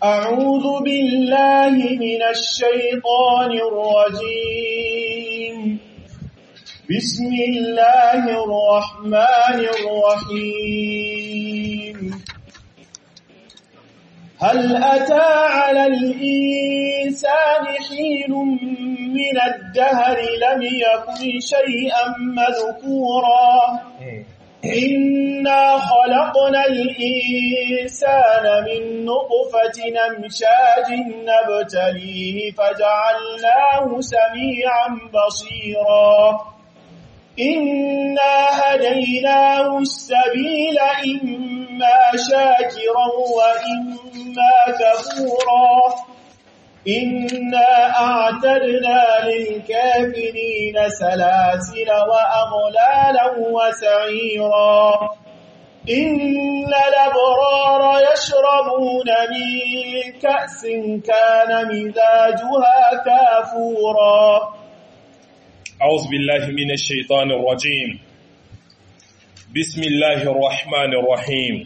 أعوذ بالله من الشيطان الرجيم بسم الله الرحمن الرحيم هل أتى على الإنسان حين من الدهر لم يكن شيئا مذكورا إنا خلقنا الإنسان من نطفة نمشاج نبتليه فجعلناه سميعا بصيرا إنا هديناه السبيل إما شاكرا وإما كفورا إنا أعتدنا للكافرين سلاسل وأغلالا وسعيرا إن الأبرار يشربون من كأس كان مزاجها كافورا أعوذ بالله من الشيطان الرجيم بسم الله الرحمن الرحيم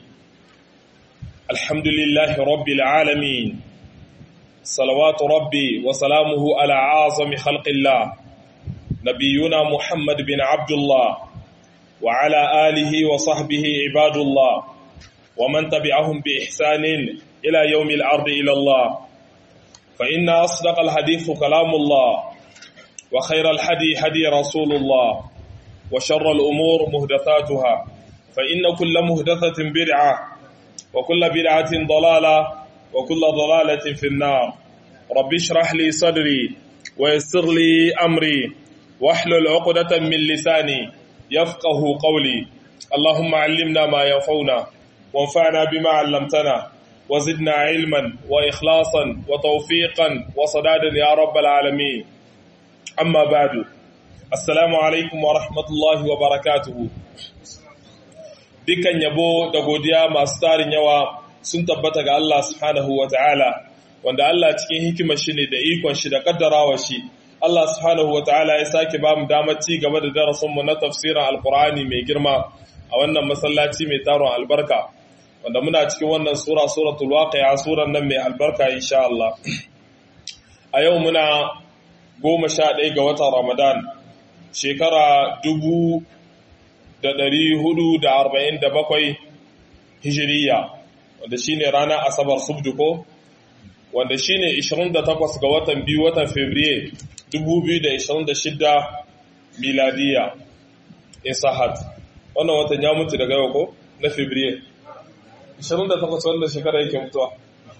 الحمد لله رب العالمين صلوات ربي وسلامه على أعظم خلق الله نبينا محمد بن عبد الله وعلى آله وصحبه عباد الله ومن تبعهم بإحسان إلى يوم الأرض إلى الله فإن أصدق الحديث كلام الله وخير الحدي حدي رسول الله وشر الأمور مهدثاتها فإن كل مهدثة بدعة وكل بدعة ضلالة وكل ضلالة في النار رب اشرح لي صدري ويسر لي أمري واحلل عقدة من لساني يفقه قولي اللهم علمنا ما ينفعنا وانفعنا بما علمتنا وزدنا علما وإخلاصا وتوفيقا وصدادا يا رب العالمين amma badu assalamu alaikum wa rahmatullahi wa barakatuhu dukan yabo da godiya masu tarin yawa sun tabbata ga Allah subhanahu wa ta'ala wanda Allah cikin hikimar shi ne da ikon shi da kaddarawa shi Allah subhanahu wa ta'ala ya sake ba mu damar ci gaba da darasinmu na tafsirin alkur'ani mai girma a wannan masallaci mai taron albarka wanda muna cikin wannan sura suratul waqi'a suran nan mai albarka insha Allah a yau muna goma sha ɗaya ga watan Ramadan shekara dubu da ɗari hudu da arba'in da bakwai hijiriya wanda shine ranar asabar subduko wanda shine 28 ga watan biyu watan Fabriye 2026 miladiya isahat wannan watan ya mutu daga yau ko na Fabriye 28 wannan shekara yake mutuwa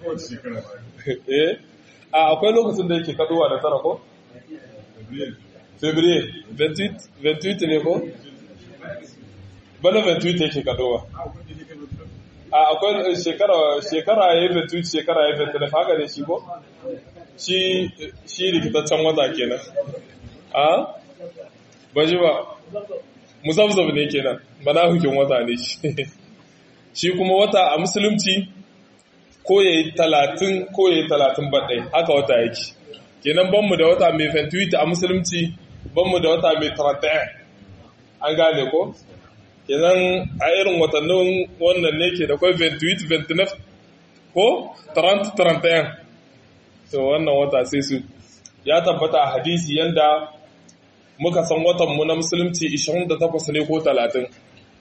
eh a akwai lokacin da yake kaduwa da tara ko Février 28 28 ne ko? Bana 28 yake kadowa. A akwai shekara shekara ya yi 28 shekara ya yi 29 haka ne shi ko? Shi shi rikitaccen wata kenan. A? Ba ji ba. Musabzab ne kenan. Bana hukin wata ne shi. Shi kuma wata a musulunci ko ya yi talatin ko ya yi talatin baɗai haka wata yake. kenan banmu da wata mai 28 a musulunci banmu da wata mai 31 an gane ko kenan a irin watannin wannan ne ke da kwai 28 29 ko 30 31 to wannan wata sai su ya tabbata a hadisi yanda muka san watanmu na musulunci 28 ne ko 30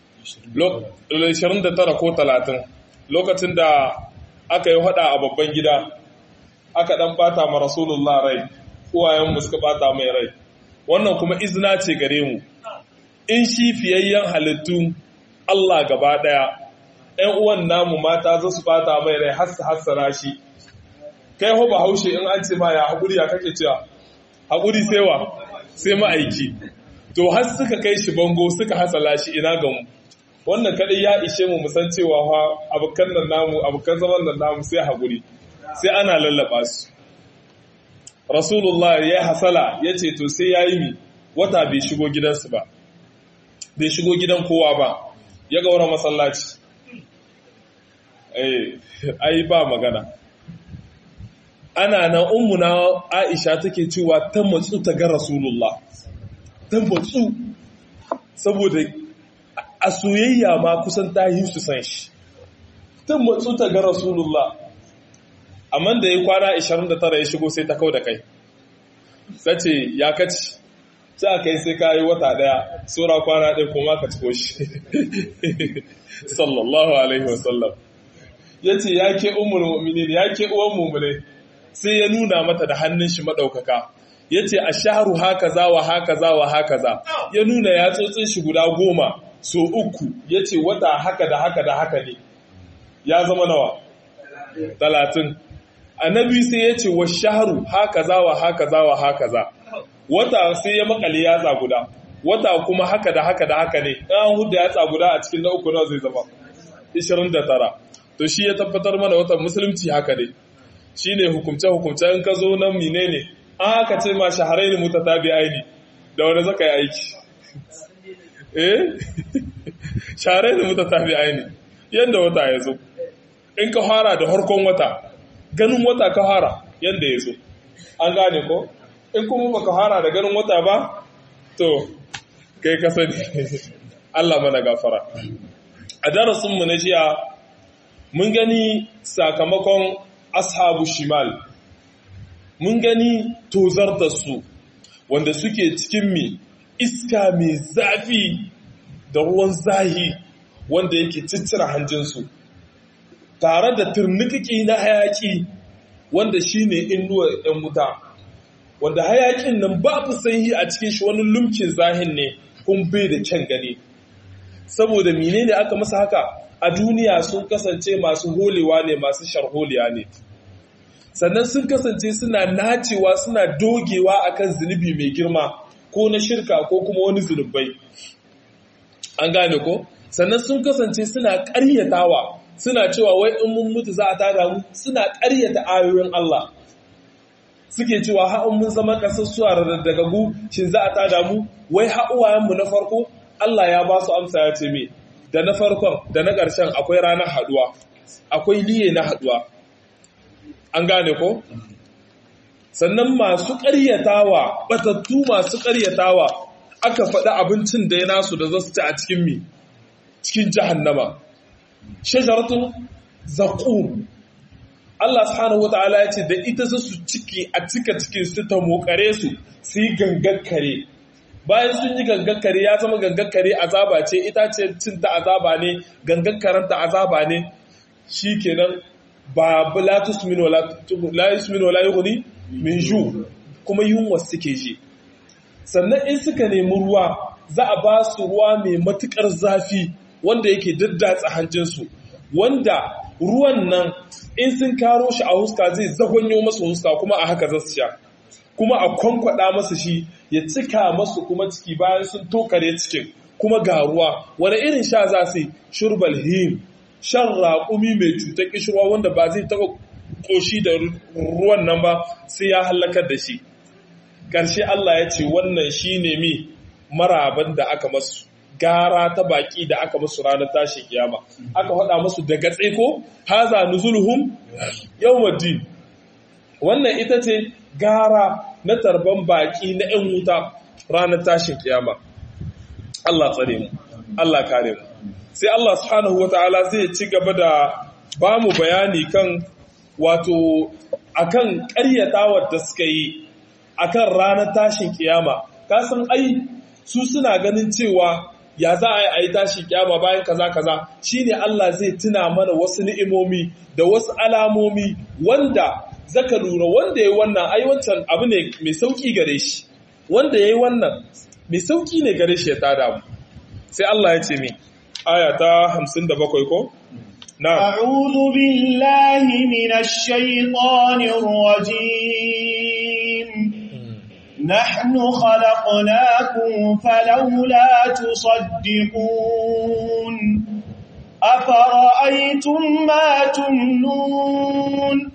29 ko 30 lokacin da aka yi hada a babban gida aka dan bata ma rasulullah rai uwayenmu suka bata mai rai wannan kuma izina ce gare mu in shi fiyayyen halittu Allah gaba daya ɗan uwan namu mata za su bata mai rai har su hassara shi kai ho ba haushe in an ce ma ya haƙuri ya kake cewa haƙuri sai wa sai ma'aiki to har suka kai shi bango suka hasala shi ina ga mu wannan kadai ya ishe mu musan cewa fa abukan nan namu abukan zaman nan namu sai haƙuri sai ana lallaba su rasulullah ya hasala ya ce to sai ya yi mi wata bai shigo gidansu ba bai shigo gidan kowa ba ya gaura masallaci ai ba magana ana nan ummuna aisha take cewa ta matsu ta ga rasulullah ta matsu saboda a soyayya ma kusan ta yi su san shi ta matsu ta ga rasulullah amma da ya kwana 29 ya shigo sai ta kau da kai sace ya kaci sai aka yi sai ka yi wata daya tsora kwana ɗaya kuma ka ciko shi sallallahu alaihi wasallam ya ce ya ke umar mu'minin ya ke uwan mummune sai ya nuna mata da hannun shi maɗaukaka ya ce a shaharu haka za wa haka za wa haka za ya nuna ya tsotsin shi guda goma so uku ya ce wata haka da haka da haka ne ya zama nawa talatin annabi sai ya ce wa shaharu haka za wa haka za wa haka za wata sai ya makale yatsa guda wata kuma haka da haka da haka ne an huda yatsa guda a cikin na uku nawa zai zama 29 to shi ya tabbatar mana watan musulunci haka ne shi ne hukumce-hukumce in ka zo nan mine ne an haka ce ma shaharai ne muta tabi aini da wani zaka yi aiki eh shaharai ne muta tabi aini yadda wata ya zo in ka fara da harkon wata ganin wata ka fara yadda ya zo an gane ko in kuma baka fara da ganin wata ba to kai ka sani Allah mana gafara a darasinmu na jiya mun gani sakamakon ashabu shimal mun gani tozar da su wanda suke cikin mi iska mai zafi da ruwan zahi wanda yake ciccira hanjinsu tare da turnikiki na hayaki wanda shine inuwar 'yan wuta wanda hayakin nan babu sanyi a cikin shi wani lumkin zahin ne kun bai da kyan gani saboda menene aka masa haka a duniya sun kasance masu holewa ne masu sharholiya ne sannan sun kasance suna nacewa suna dogewa akan zunubi mai girma ko na shirka ko kuma wani zunubai an gane ko sannan sun kasance suna ƙaryatawa suna cewa wai in mun mutu za a tada mu suna ƙaryata ayoyin Allah suke cewa ha'un mun zama ƙasassuwa daga gu shin za a tada mu wai ha'uwayenmu na farko Allah ya ba su amsa ya ce me da na farkon da na ƙarshen akwai ranar haduwa akwai liye na haduwa an gane ko sannan masu ƙaryatawa batattu masu ƙaryatawa aka faɗi abincin da ya nasu da za su ci a cikin mi cikin jahannama shajaratun zaƙum Allah subhanahu wata'ala ya ce da ita za su ciki a cika cikin su ta mokare su su yi gangakkare bayan sun yi gangakkare ya zama gangakkare azaba ce ita ce cin ta azaba ne gangakkaren ta azaba ne shi kenan ba la tusmin wala la yusmin wala yughni min ju kuma yunwa suke ji sannan in suka nemi ruwa za a ba su ruwa mai matukar zafi wanda yake daddatsa hanjinsu wanda ruwan nan in sun karo shi a huska zai zagonyo masu huska kuma a haka za su sha kuma a kwankwada masu shi ya cika masu kuma ciki bayan sun tokare cikin kuma ga ruwa wani irin sha za su shurbal him shan raƙumi mai cutar kishirwa wanda ba zai taɓa ƙoshi da ruwan nan ba sai ya hallakar da shi ƙarshe Allah ya ce wannan shi ne mi maraban da aka masu gara ta baki da aka musu ranar tashin kiyama aka faɗa musu daga tseko haza nuzuluhum yawmuddin wannan ita ce gara na tarban baki na 'yan wuta ranar tashin kiyama Allah tsare mu Allah kare mu sai Allah subhanahu wataala zai ci gaba da ba mu bayani kan wato akan ƙaryatawar da suka yi akan ranar tashin kiyama kasan ai su suna ganin cewa ya za a yi a yi tashi kyama bayan kaza kaza shine Allah zai tuna mana wasu ni'imomi da wasu alamomi wanda zaka lura wanda yayi wannan ai wancan abu ne mai sauki gare shi wanda yayi wannan mai sauki ne gare shi ya tada mu sai Allah ya ce mi aya ta 57 ko na'am a'udhu billahi minash shaitanir rajim نحن خلقناكم فلولا تصدقون أفرأيتم ما تمنون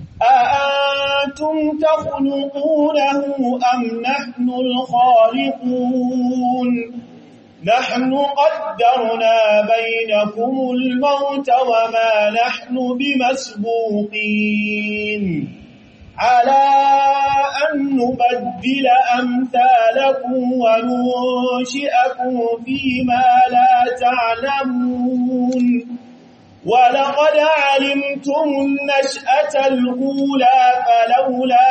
أأنتم تخلقونه أم نحن الخالقون نحن قدرنا بينكم الموت وما نحن بمسبوقين على أن نبدل أمثالكم وننشئكم فيما لا تعلمون ولقد علمتم النشأة الأولى فلولا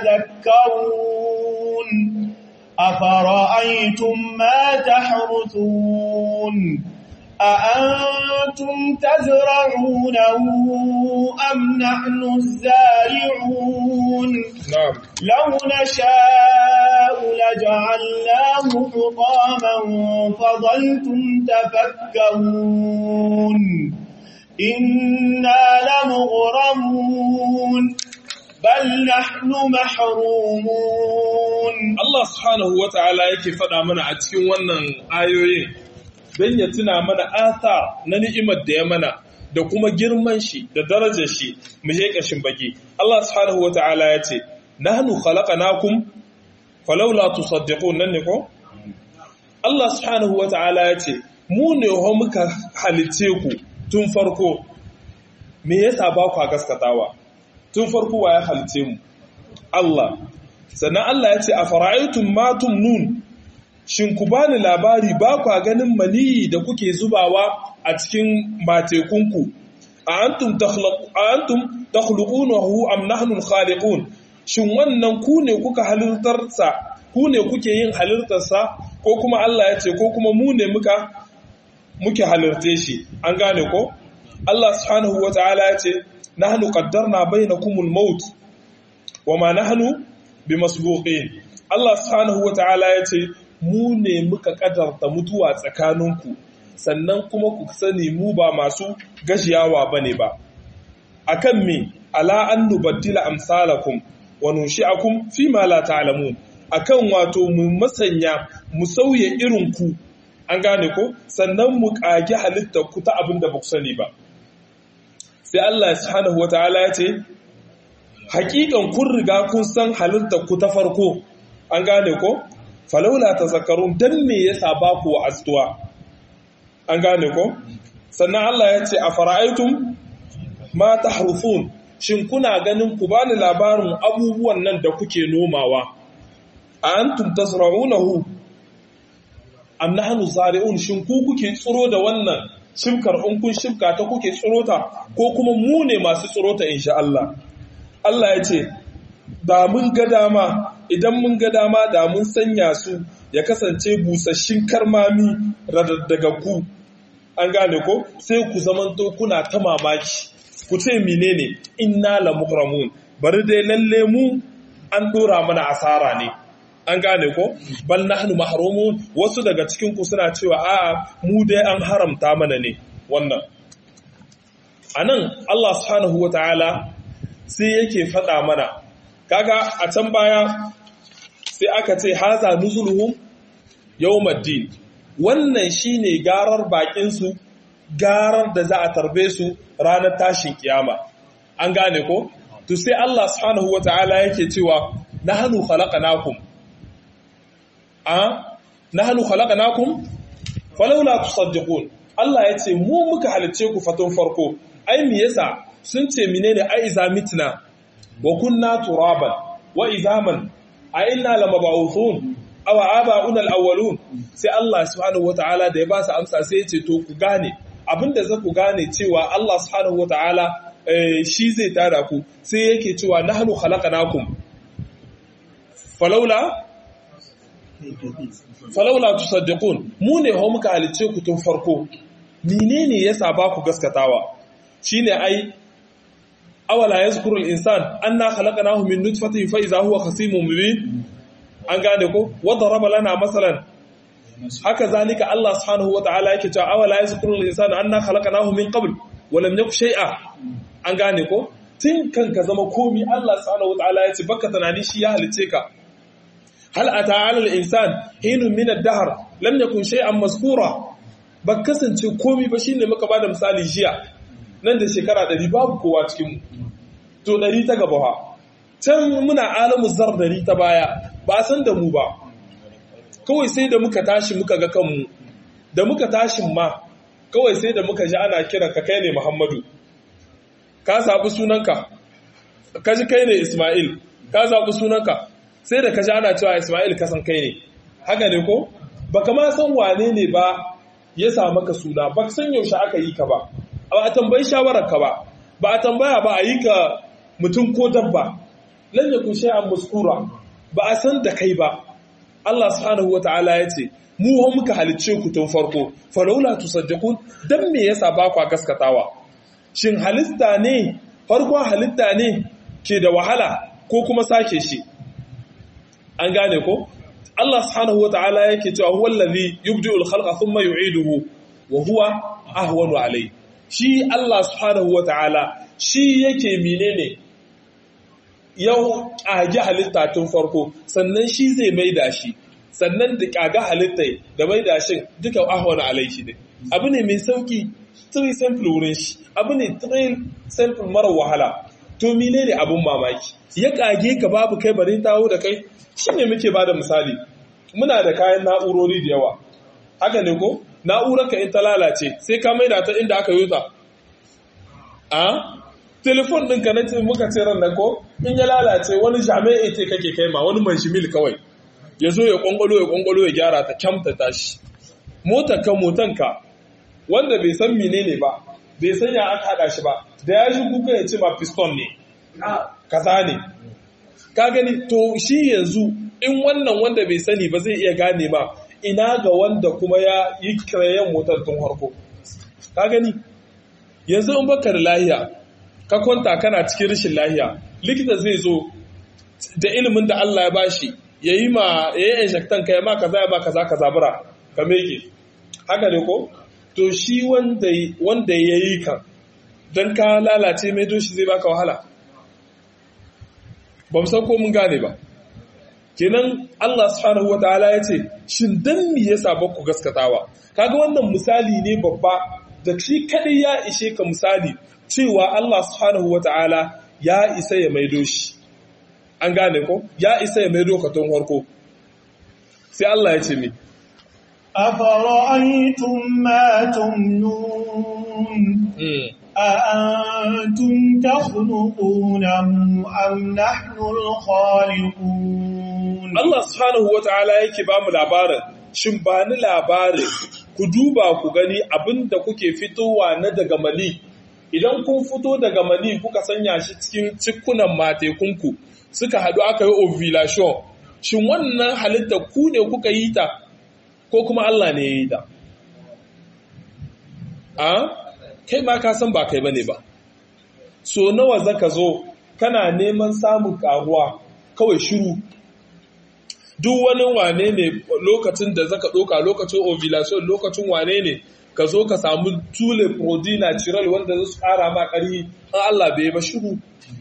تذكرون أفرأيتم ما تحرثون أأنتم تزرعونه أم نحن الزارعون نعم لو نشاء لجعلناه حطاما فظلتم تفكرون إنا لمغرمون بل نحن محرومون Allah subhanahu wa ta'ala yake faɗa mana a cikin wannan ayoyin don ya tuna mana athar na ni'imar da ya mana da kuma girman shi da darajar shi mu je ƙashin baki Allah subhanahu wa ta'ala ya ce nahnu khalaqnakum falawla tusaddiqun nan ne ko Allah subhanahu wa ta'ala ya ce mu ne ho muka halice ku tun farko me yasa ba ku gaskatawa tun farko wa ya halice mu Allah sannan Allah ya ce a fara'aitun matun nun shin ku bani labari ba kwa ganin maniyi da kuke zubawa a cikin matekunku a antum takhluqunahu am nahnu khaliqun shin wannan ku ne kuka halittarsa ku ne kuke yin halittarsa ko kuma Allah ya ce ko kuma mu ne muka muke halitte shi an gane ko Allah subhanahu wataala ya ce nahnu qaddarna bainakumul maut wama nahnu bi masbuqin Allah subhanahu wata'ala ya ce mu ne muka kadarta mutuwa tsakaninku sannan kuma ku sani mu ba masu gashiyawa bane ba akan me ala an nubaddila amsalakum wa nunshi'akum fi ma la ta'lamun akan wato mu masanya mu sauye irin ku an gane ko sannan mu kage halittar ku ta abin da ba ku sani ba sai Allah subhanahu wata'ala ya ce hakikan kun riga kun san halittar ku ta farko an gane ko falaula tazakkarun dan me yasa ba ku wa'astuwa an gane ko sannan Allah ya ce afara'aytum ma tahrufun shin kuna ganin ku bani labarin abubuwan nan da kuke nomawa a antum tasra'unahu am nahnu zari'un shin ku kuke tsiro da wannan shimkar in kun shimka ta kuke tsiro ta ko kuma mu ne masu tsiro ta insha Allah Allah ya ce, Da mun ga dama, idan mun ga dama da mun sanya su ya kasance busasshin karmami daga ku, an gane ko, sai ku zamanto kuna ta mamaki, ku ce menene inna la mukramun bari dai lalle mu an dora mana asara ne. An gane ko, bal nahnu mahrumun wasu daga cikin ku suna cewa a'a mu dai an haramta mana ne wannan. Anan Allah subhanahu wa ta'ala sai yake faɗa mana kaga a can baya sai aka ce haza nuzuluhum yawmaddin wannan shine garar bakin su garar da za a tarbe su ranar tashin kiyama an gane ko to sai Allah subhanahu wataala yake cewa nahnu khalaqnakum a nahnu khalaqnakum falawla tusaddiqun Allah yace mu muka halice ku fatun farko ai me yasa sun ce menene a iza mitna wa kunna turaban wa izaman a inna lamab'uthun aw aba'una al-awwalun sai Allah subhanahu wata'ala da ya ba su amsa sai ya ce to ku gane abinda za ku gane cewa Allah subhanahu wata'ala shi zai tada ku sai yake cewa nahnu khalaqnakum falawla falawla tusaddiqun mu ne ho muka halice ku tun farko menene yasa ba ku gaskatawa shine ai awala yazkuru al-insan anna khalaqnahu min nutfatin fa idha huwa khasimun mubin an gane ko wa daraba lana masalan haka zalika Allah subhanahu wataala yake cewa awala yazkuru al-insan anna khalaqnahu min qabl wa lam yakun shay'a an gane ko tun kan ka zama komi Allah subhanahu wataala yace baka tunani shi ya halice ka hal ata ala al-insan hinun min ad-dahr lam yakun shay'an mazkura ba kasance komi ba shine muka bada misali jiya nan da shekara ɗari babu kowa cikinmu to ɗari ta gaba ha can muna alamu zar ɗari ta baya ba a san da mu ba kawai sai da muka tashi muka ga kanmu da muka tashin ma kawai sai da muka ji ana kira ka kai ne muhammadu ka zaɓi sunanka ka ji kai ne ismail ka zaɓi sunanka sai da ka ji ana cewa ismail ka san kai ne haka ne ko ba ma san wane ne ba ya sa maka suna ba san yaushe aka yi ka ba ba a tambayi shawararka ba ba a tambaya ba a yi ka mutum ko dabba lan yakun shay'an maskura ba a san da kai ba Allah subhanahu wataala ya ce mu ho muka halicce ku tun farko falaula tusaddiqun dan me yasa ba ku gaskatawa shin halitta ne farkon halitta ne ke da wahala ko kuma sake shi an gane ko Allah subhanahu wataala yake cewa huwa allazi yubdi'ul khalqa thumma yu'iduhu wa huwa ahwanu alayhi shi Allah subhanahu wataala shi yake menene yau ƙage halitta tun farko sannan shi zai maida shi sannan da ƙage halitta da maida shi duka ahwanu alayhi ne abu ne mai sauki three simple wurin shi abu ne three simple mara wahala to menene abun mamaki ya ƙage ka babu kai bari tawo da kai shi ne muke ba da misali muna da kayan na'urori da yawa haka ne ko na'urarka in ta lalace sai ka maida ta inda aka yi ta a telefon ɗinka na ce muka ce ran nan ko in ya lalace wani jami'a ce kake kai ma wani manshimil kawai ya zo ya ƙwanƙwalo ya ƙwanƙwalo ya gyara ta kyamta tashi motarka motanka wanda bai san menene ba bai san ya aka haɗa shi ba da ya shi kuka ya ce ma piston ne kaza ne ka gani to shi yanzu in wannan wanda bai sani ba zai iya gane ma ina ga wanda kuma ya yi kirayen motar tun harko ka gani yanzu in baka da lahiya ka kwanta kana cikin rashin lahiya likita zai zo da ilimin da Allah ya bashi ya yi ma ya yi inshaktan ka ya ma kaza ya ma kaza kaza bura ka meke haka ne ko to shi wanda ya yi ka don ka lalace mai doshi zai baka wahala ba mu san ko mun gane ba kenan Allah subhanahu wataala ya ce shin dan me yasa ba ku gaskatawa kaga wannan misali ne babba da shi kadai ya ishe ka misali cewa Allah subhanahu wataala ya isa ya maido shi an gane ko ya isa ya maido ka tun farko sai Allah ya ce mi أفرأيتم ما تمنون أأنتم تخلقونه أم نحن الخالقون Allah subhanahu wata'ala yake ba mu labarin shin ba ni labarin ku duba ku gani abinda kuke fitowa na daga mali idan kun fito daga mali kuka sanya shi cikin cikunan matekunku suka haɗu aka yi ovulation shin wannan halitta ku ne kuka yi ta ko kuma Allah ne ya yi ta a kai ma ka san ba kai bane ba so nawa zaka zo kana neman samun karuwa kawai shiru duk wani wane ne lokacin da zaka ɗauka lokacin ovulation lokacin wane ne ka zo ka samu tule prodi natural wanda zai ƙara ma ƙarfi an Allah bai ba shiru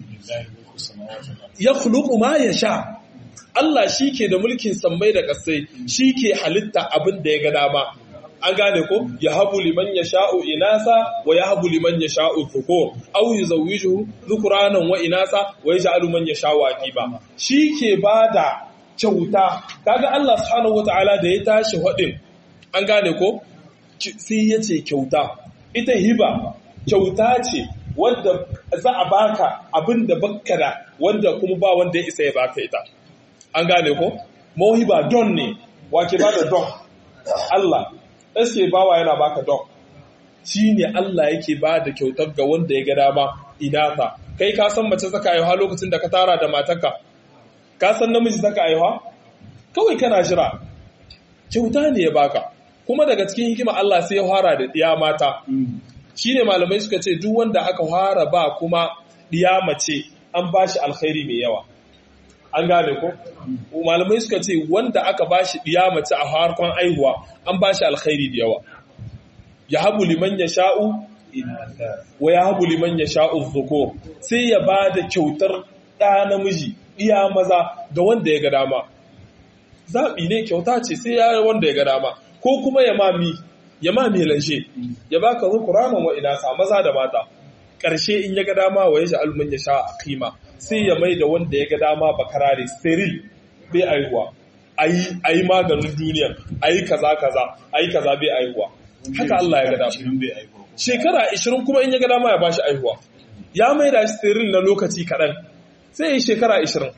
ya khuluqu ma sha. Allah shi ke da mulkin sammai da ƙasai shi ke halitta abin da ya ga dama an gane ko ya habu liman ya sha'u inasa wa ya habu liman ya sha'u dhukur aw yuzawwijuhu dhukuranan wa inasa wa yaj'alu man yasha'u aqiba shi ke bada kyauta kaga Allah subhanahu wataala da ya tashi hadin an gane ko sai ya ce kyauta ita hiba kyauta ce wanda za a baka abin da bakka da wanda kuma ba wanda ya isa ya baka ita an gane ko mawhiba don ne wake ba da don Allah eske bawa yana baka don shi ne Allah yake ba da kyautar ga wanda ya ga dama inata kai ka san mace saka aiwa lokacin da ka tara da matarka ka san namiji saka aiwa kawai kana jira kyauta ne ya baka kuma daga cikin hikima Allah sai ya fara da diya mata shine malamai suka ce duk wanda aka fara ba kuma diya mace an bashi alkhairi mai yawa an gane ko malamai suka ce wanda aka bashi diya mace a harkon aihuwa an bashi alkhairi da yawa ya habu liman ya sha'u wa ya habu liman ya sha'u zuko sai ya ba da kyautar ɗa namiji iya maza ga wanda ya ga dama zaɓi ne kyauta ce sai ya wanda ya ga dama ko kuma ya mami ya mami lanshe ya baka zukuranan wa ina sa maza da mata ƙarshe in ya ga dama wa ya sha alman ya sha a kima sai ya mai da wanda ya ga dama bakarare steril bai aihuwa a yi maganin duniya a yi kaza kaza a yi kaza bai aihuwa haka Allah ya ga dama shekara 20 kuma in ya ga dama ya bashi aihuwa ya mai da shi steril na lokaci kaɗan sai ya yi shekara 20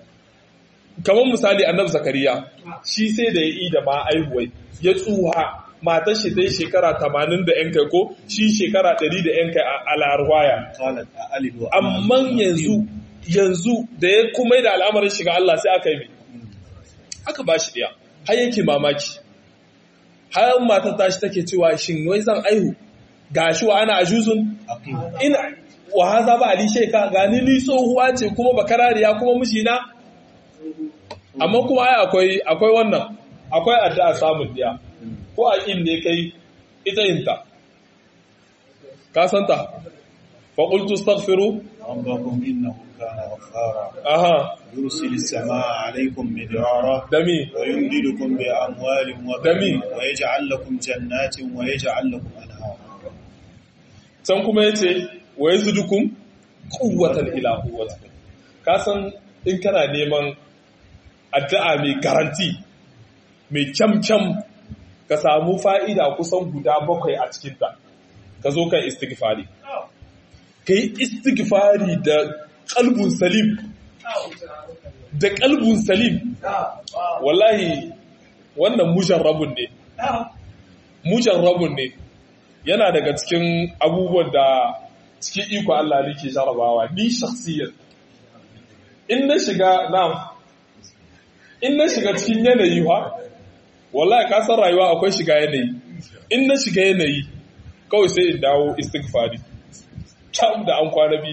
kamar misali annab zakariya shi sai da ya yi da ma aihuwai ya tsuha matar shi dai shekara 80 da yan kai ko shi shekara 100 da yan kai a larwaya قالت أألد وأنا amma yanzu yanzu da ya kuma da al'amarin shiga Allah sai aka yi mai aka ba shi ɗaya har yake mamaki har matar tashi take cewa shin wai zan aihu gashi wa ana ajuzun أقيم ina wa haza ba ali sheka gani ni tsohuwa ce kuma bakarariya kuma mijina amma kuma ai akwai akwai wannan akwai addu'a samun diya ko a kin ne kai ita yinta ka santa fa qultu astaghfiru ربكم إنه كان غفارا aha يرسل السماء عليكم مدرارا dami ويمددكم بأموال دمي. وبنين ويجعل لكم جنات ويجعل لكم أنهارا can kuma yace wa yazidukum quwwatan ila quwwatikum ka san in kana neman addu'a mai garanti mai kyamkyam ka samu fa'ida kusan guda bakwai a cikinta ka zo kan istighfari ka yi istighfari da kalbun salim da kalbun salim wallahi wannan mujarrabun ne mujarrabun ne yana daga cikin abubuwan da cikin iko Allah ne ke jarabawa ni shakhsiyar in na shiga na in na shiga cikin yanayi wa wallahi ka san rayuwa akwai shiga yanayi in na shiga yanayi kawai sai in dawo istighfari tam da an kwana bi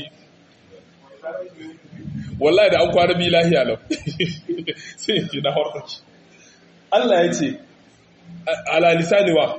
wallahi da an kwana bi lahiya lau sai in ji na horkaci Allah ya ce ala lisani wa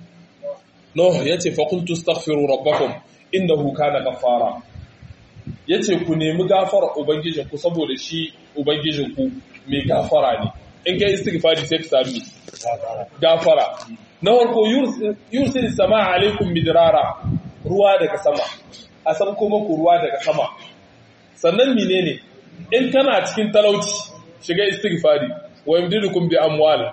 no ya ce faƙultu staghfiru rabbakum innahu kana ghaffara ya ce ku nemi gafara ubangijinku saboda shi ubangijinku mai gafara ne in kai istighfari sai ka sami gafara na farko yursil sama alaikum midrara ruwa daga sama a san kuma ku ruwa daga sama sannan menene in kana cikin talauci shiga istighfari wa yamdidukum bi amwal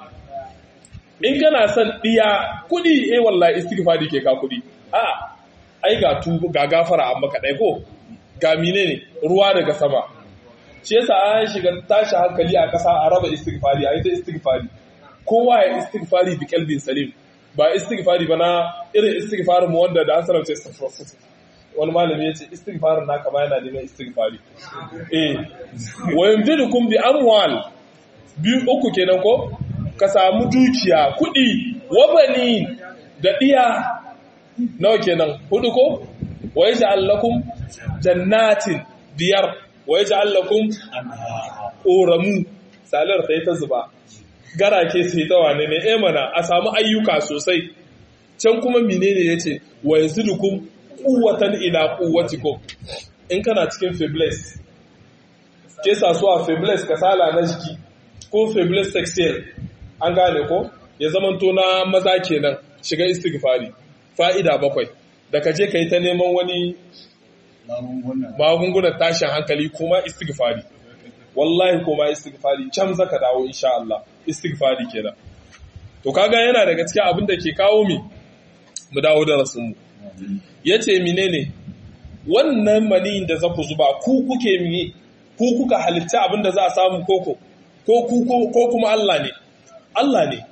in kana son diya kudi eh wallahi istighfari ke ka kudi a ai ga tu ga gafara amma ka dai ko ga menene ruwa daga sama shi yasa an shiga tashi hankali a kasa a raba istighfari a yi ta istighfari kowa ya istighfari bi kalbin salim ba istighfari ba na irin istighfarin mu wanda da an sanar ce wani malami ya ce istighfarin naka ma yana neman istighfari eh wa yamdidukum bi amwal biyu uku kenan ko ka samu dukiya kudi wabani da diya nawa kenan hudu ko wa yaj'al lakum jannatin biyar wa yaj'al lakum أنهارا ƙoramu salar ta yi ta zuba garake sai ta wane ne eh mana a samu ayyuka sosai can kuma menene yace wa yazidukum quwwatan ila quwwatikum in kana cikin febles ke sasuwa febles kasala na jiki ko febles sexual an gane ko ya zamanto na maza kenan shiga istighfari fa'ida bakwai da ka je ka yi ta neman wani magungunan magungunan tashin hankali kuma istighfari wallahi kuma istighfari can zaka dawo insha Allah istighfari kenan to kaga yana daga cikin abin da ke kawo mi mu dawo da rasul mu yace menene wannan maniyin da zaku zuba ku kuke mi ku kuka halitta abin da za a samu koko ko ku ko kuma Allah ne Allah ne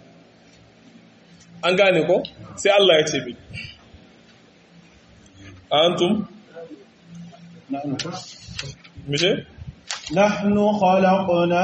an gane ko sai Allah ya ce mi antum نحن mije نحن خلقنا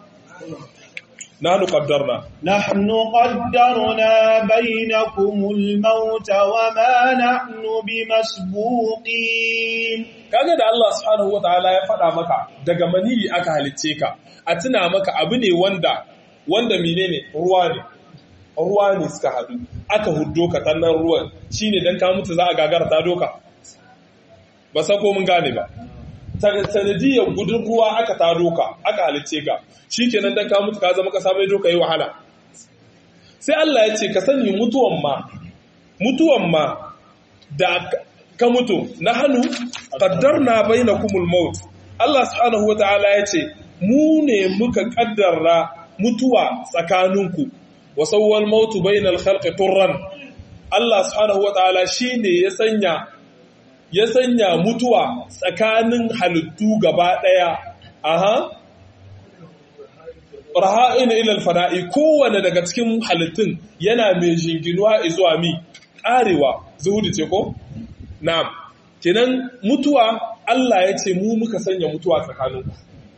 nahnu qaddarna نحن قدرنا بينكم الموت وما نحن بمسبوقين kaga da Allah subhanahu wataala ya faɗa maka daga maniyi aka halicce ka a tuna maka abu ne wanda wanda menene ruwa ne ruwa ne suka haɗu aka huddo ka tannan ruwan shine dan ka mutu za a gagara ta doka ba san ko mun gane ba Ta- sanadiyar gudun ruwa aka ta doka aka halicce ka shikenan dan ka mutu ka zama ka mai doka yi wahala sai Allah ya ce ka sani mutuwan ma mutuwan ma da ka mutu na hannu ƙaddarna bai na kumul maut Allah subhanahu wa ta'ala ya ce mu ne muka ƙaddarra mutuwa tsakaninku wasauwal mautu bai na alkhalƙi turran Allah subhanahu wa ta'ala shi ne ya sanya ya sanya mutuwa tsakanin halittu gaba ɗaya aha raha'in ilal fana'i kowane daga cikin halittun yana mai jinginuwa zuwa mi karewa zuhudu ce ko na'am kenan mutuwa Allah ya ce mu muka sanya mutuwa tsakaninku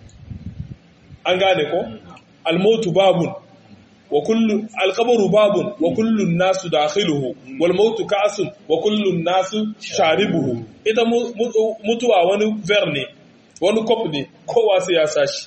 an gane ko almautu babun wa kullu alqabru babun wa kullu nasu dakhiluhu wal mautu ka'sun wa kullu nasu sharibuhu ita mutuwa wani ver ne wani kop ne kowa sai ya sashi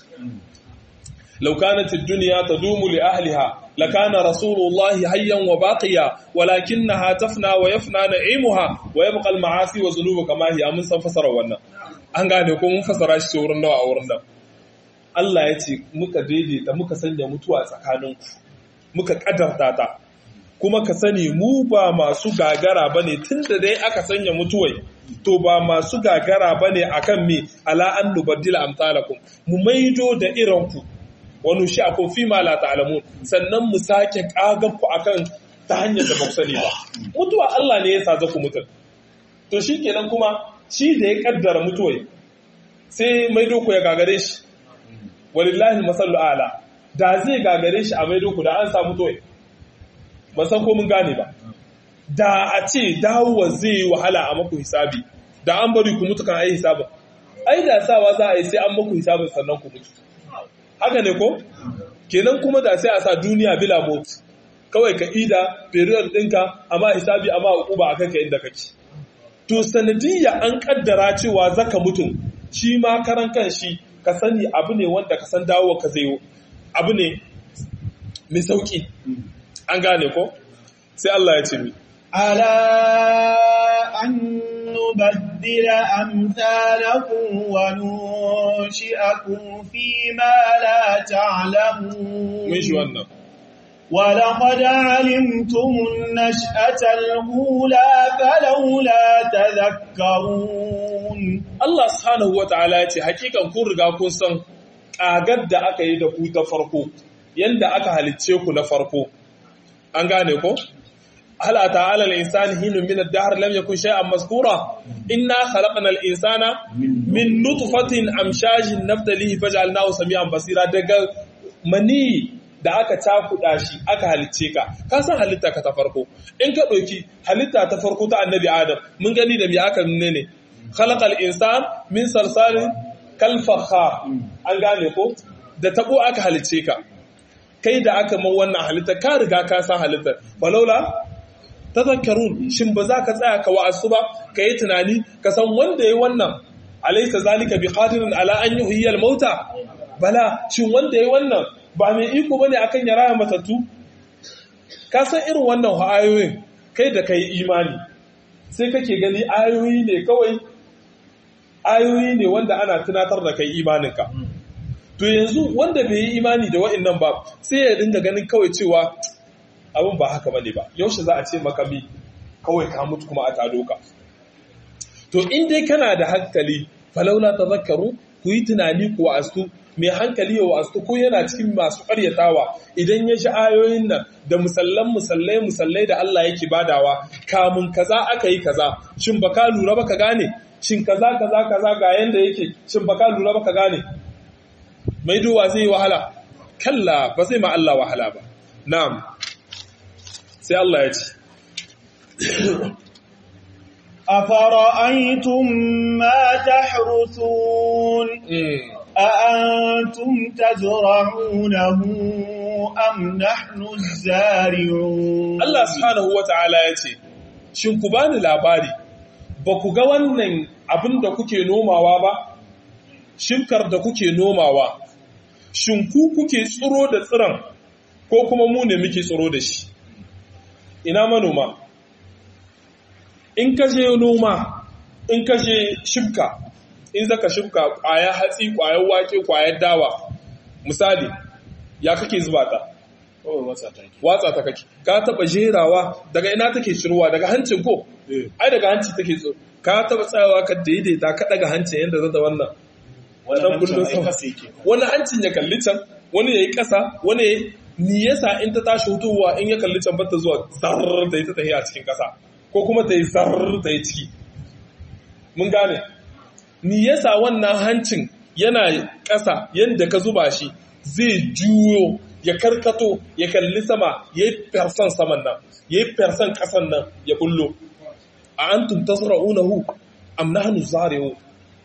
law kanat ad-dunya tadumu li ahliha lakana rasulullahi hayyan wa baqiya walakinaha tafna wa yafna na'imuha wa yabqa al-ma'asi wa dhunubu kama hiya mun san fasara wannan an gane ko mun fasara shi wurin nawa a wurin nan Allah ya ce muka daidaita muka sanya mutuwa tsakaninku muka kadarta ta kuma ka sani mu ba masu gagara bane tunda dai aka sanya mutuwai to ba masu gagara bane akan me ala an nubaddila amsalakum mu maido da iranku wani shi akwai fi ma la ta'lamun sannan mu sake kagan ku akan ta hanyar da ba ku sani ba mutuwa Allah ne ya sa ku mutum to shikenan kuma shi da ya kaddara mutuwai sai maido ku ya gagare shi walillahi masallu ala da zai gagare shi a maido ku da an samu toyi ba san ko mun gane ba da a ce dawowa zai yi wahala a maku hisabi da an bari ku mutu kan ai hisabin ai da sawa za a yi sai an maku hisabin sannan ku mutu haka ne ko kenan kuma da sai a sa duniya bila mot kawai ka ida period ɗinka amma hisabi amma hukuma akan ka inda kake to sanadiyya an kaddara cewa zaka mutum shi ma karan kan shi ka sani abu ne wanda ka san dawo ka zai abu ne mai sauki an gane ko sai Allah ya ce mi ala an nubaddila amsalakum wa nunshi'akum fi ma la ta'lamun mun shi wannan ولقد علمتم النشأة الأولى فلولا تذكرون Allah subhanahu wa ta'ala ya ce hakikan kun riga kun san ƙagar da aka yi da ku ta farko yanda aka halicce ku na farko an gane ko hala ta'ala al-insani hinun min ad-dahr lam yakun shay'an mazkura inna khalaqna al-insana min nutfatin amshajin nabtalihi faj'alnahu sami'an basira daga mani da aka cakuɗa shi aka halicce ka ka san halitta ka ta farko in ka ɗauki halitta ta farko ta annabi adam mun gani da me aka nune ne khalaqal insan min salsalin kal fakhar an gane ko da tabo aka halicce ka kai da aka man wannan halitta ka riga ka san halittar walaula tazakkarun shin ba za ka tsaya ka wa'asu ba ka yi tunani ka san wanda yayi wannan alaysa zalika biqadirin ala an yuhyiyal mauta bala shin wanda yayi wannan ba mai iko bane akan ya raya matattu ka san irin wannan ayoyin kai da kai imani sai kake gani ayoyi ne kawai ayoyi ne wanda ana tunatar da kai imaninka to yanzu wanda bai yi imani da wa'annan ba sai ya dinga ganin kawai cewa abin ba haka bane ba yaushe za a ce maka mi kawai ka mutu kuma a tado ka to in dai kana da hankali falaula tazakkaru ku yi tunani ku wa'astu mai hankali ya wa'astu ko yana cikin masu ƙaryatawa idan ya shi ayoyin nan da musallan musallai musallai da Allah yake badawa kamun kaza aka yi kaza shin ba ka lura ba ka gane shin kaza kaza kaza ga yanda yake shin ba ka lura ba ka gane mai duwa zai wahala kalla ba zai ma Allah wahala ba na'am sai Allah ya ce أفرأيتم ما تحرثون أأنتم تزرعونه أم نحن الزارعون Allah subhanahu wata'ala ya ce shin ku bani labari ba ku ga wannan abin da kuke nomawa ba shinkar da kuke nomawa shin ku kuke tsiro da tsiron ko kuma mu ne muke tsiro da shi ina manoma in ka je noma in ka je shibka in zaka shibka kwaya hatsi kwayar wake kwayar dawa misali ya kake zuba ta watsa ta kake ka taba jerawa daga ina take shirwa daga hancin ko ai daga hanci take so ka taba tsayawa ka daidaita ka daga hancin yadda zata wannan wannan kullun sama wani hancin ya kalli can wani yayi kasa wani yayi ni yasa in ta tashi hutuwa in ya kalli can bata zuwa zar da ita tahiya cikin kasa ko kuma ta yi zar ta yi ciki mun gane ni yasa wannan hancin yana ƙasa yadda ka zuba shi zai juyo ya karkato ya kalli sama ya yi fersan saman nan ya yi fersan ƙasan nan ya bullo a antum tasra'unahu am nahnu zari'un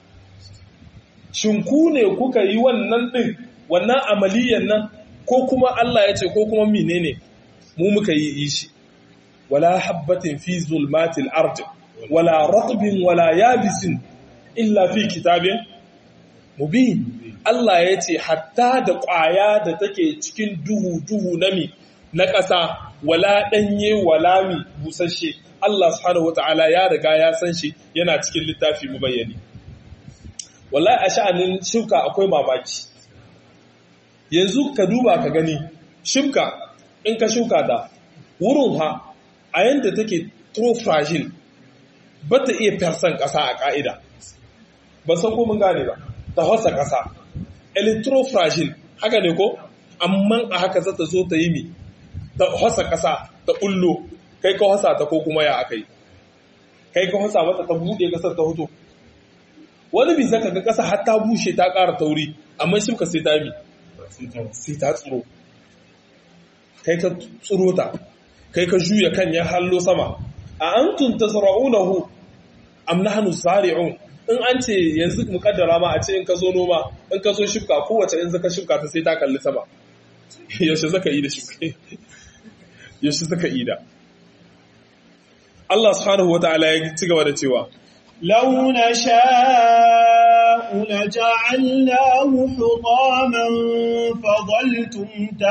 shin ku ne kuka yi wannan din wannan amaliyan nan ko kuma Allah ya ce ko kuma menene mu muka yi shi wala habbatin fi zulmatil ardi wala ratbin wala yabisin illa fi kitabin mubin Allah ya ce hatta da ƙwaya da take cikin duhu duhu na mi na ƙasa wala ɗanye wala mi busasshe Allah subhanahu wata'ala ya riga ya san shi yana cikin littafi mu bayyane wallahi a sha'anin shuka akwai mamaki yanzu ka duba ka gani shuka in ka shuka da wurin ha a yanda take tro fragile ba ta iya fersan ƙasa a ƙa'ida ba san ko mun gane ba ta hasa ƙasa electrofragile haka ne ko amma a haka za ta zo ta yi mi ta hasa ƙasa ta ƙullo kai ka hasa ta ko kuma ya aka yi kai ka hasa mata ta buɗe ƙasar ta hoto wani bi zaka ga ƙasa har ta bushe ta ƙara tauri amma shi ka sai ta mi sai ta tsiro kai ka tsiro ta kai ka juya kan ya hallo sama a antum tasra'unahu am nahnu zari'un in an ce yanzu mukaddara ma a ce in ka zo noma in ka zo shifka kowace in zaka shifka ta sai ta kalli sama yaushe zaka yi da shifka yaushe zaka yi da Allah subhanahu wataala ya ci gaba da cewa لو نشاء لجعلناه حطاما فظلتم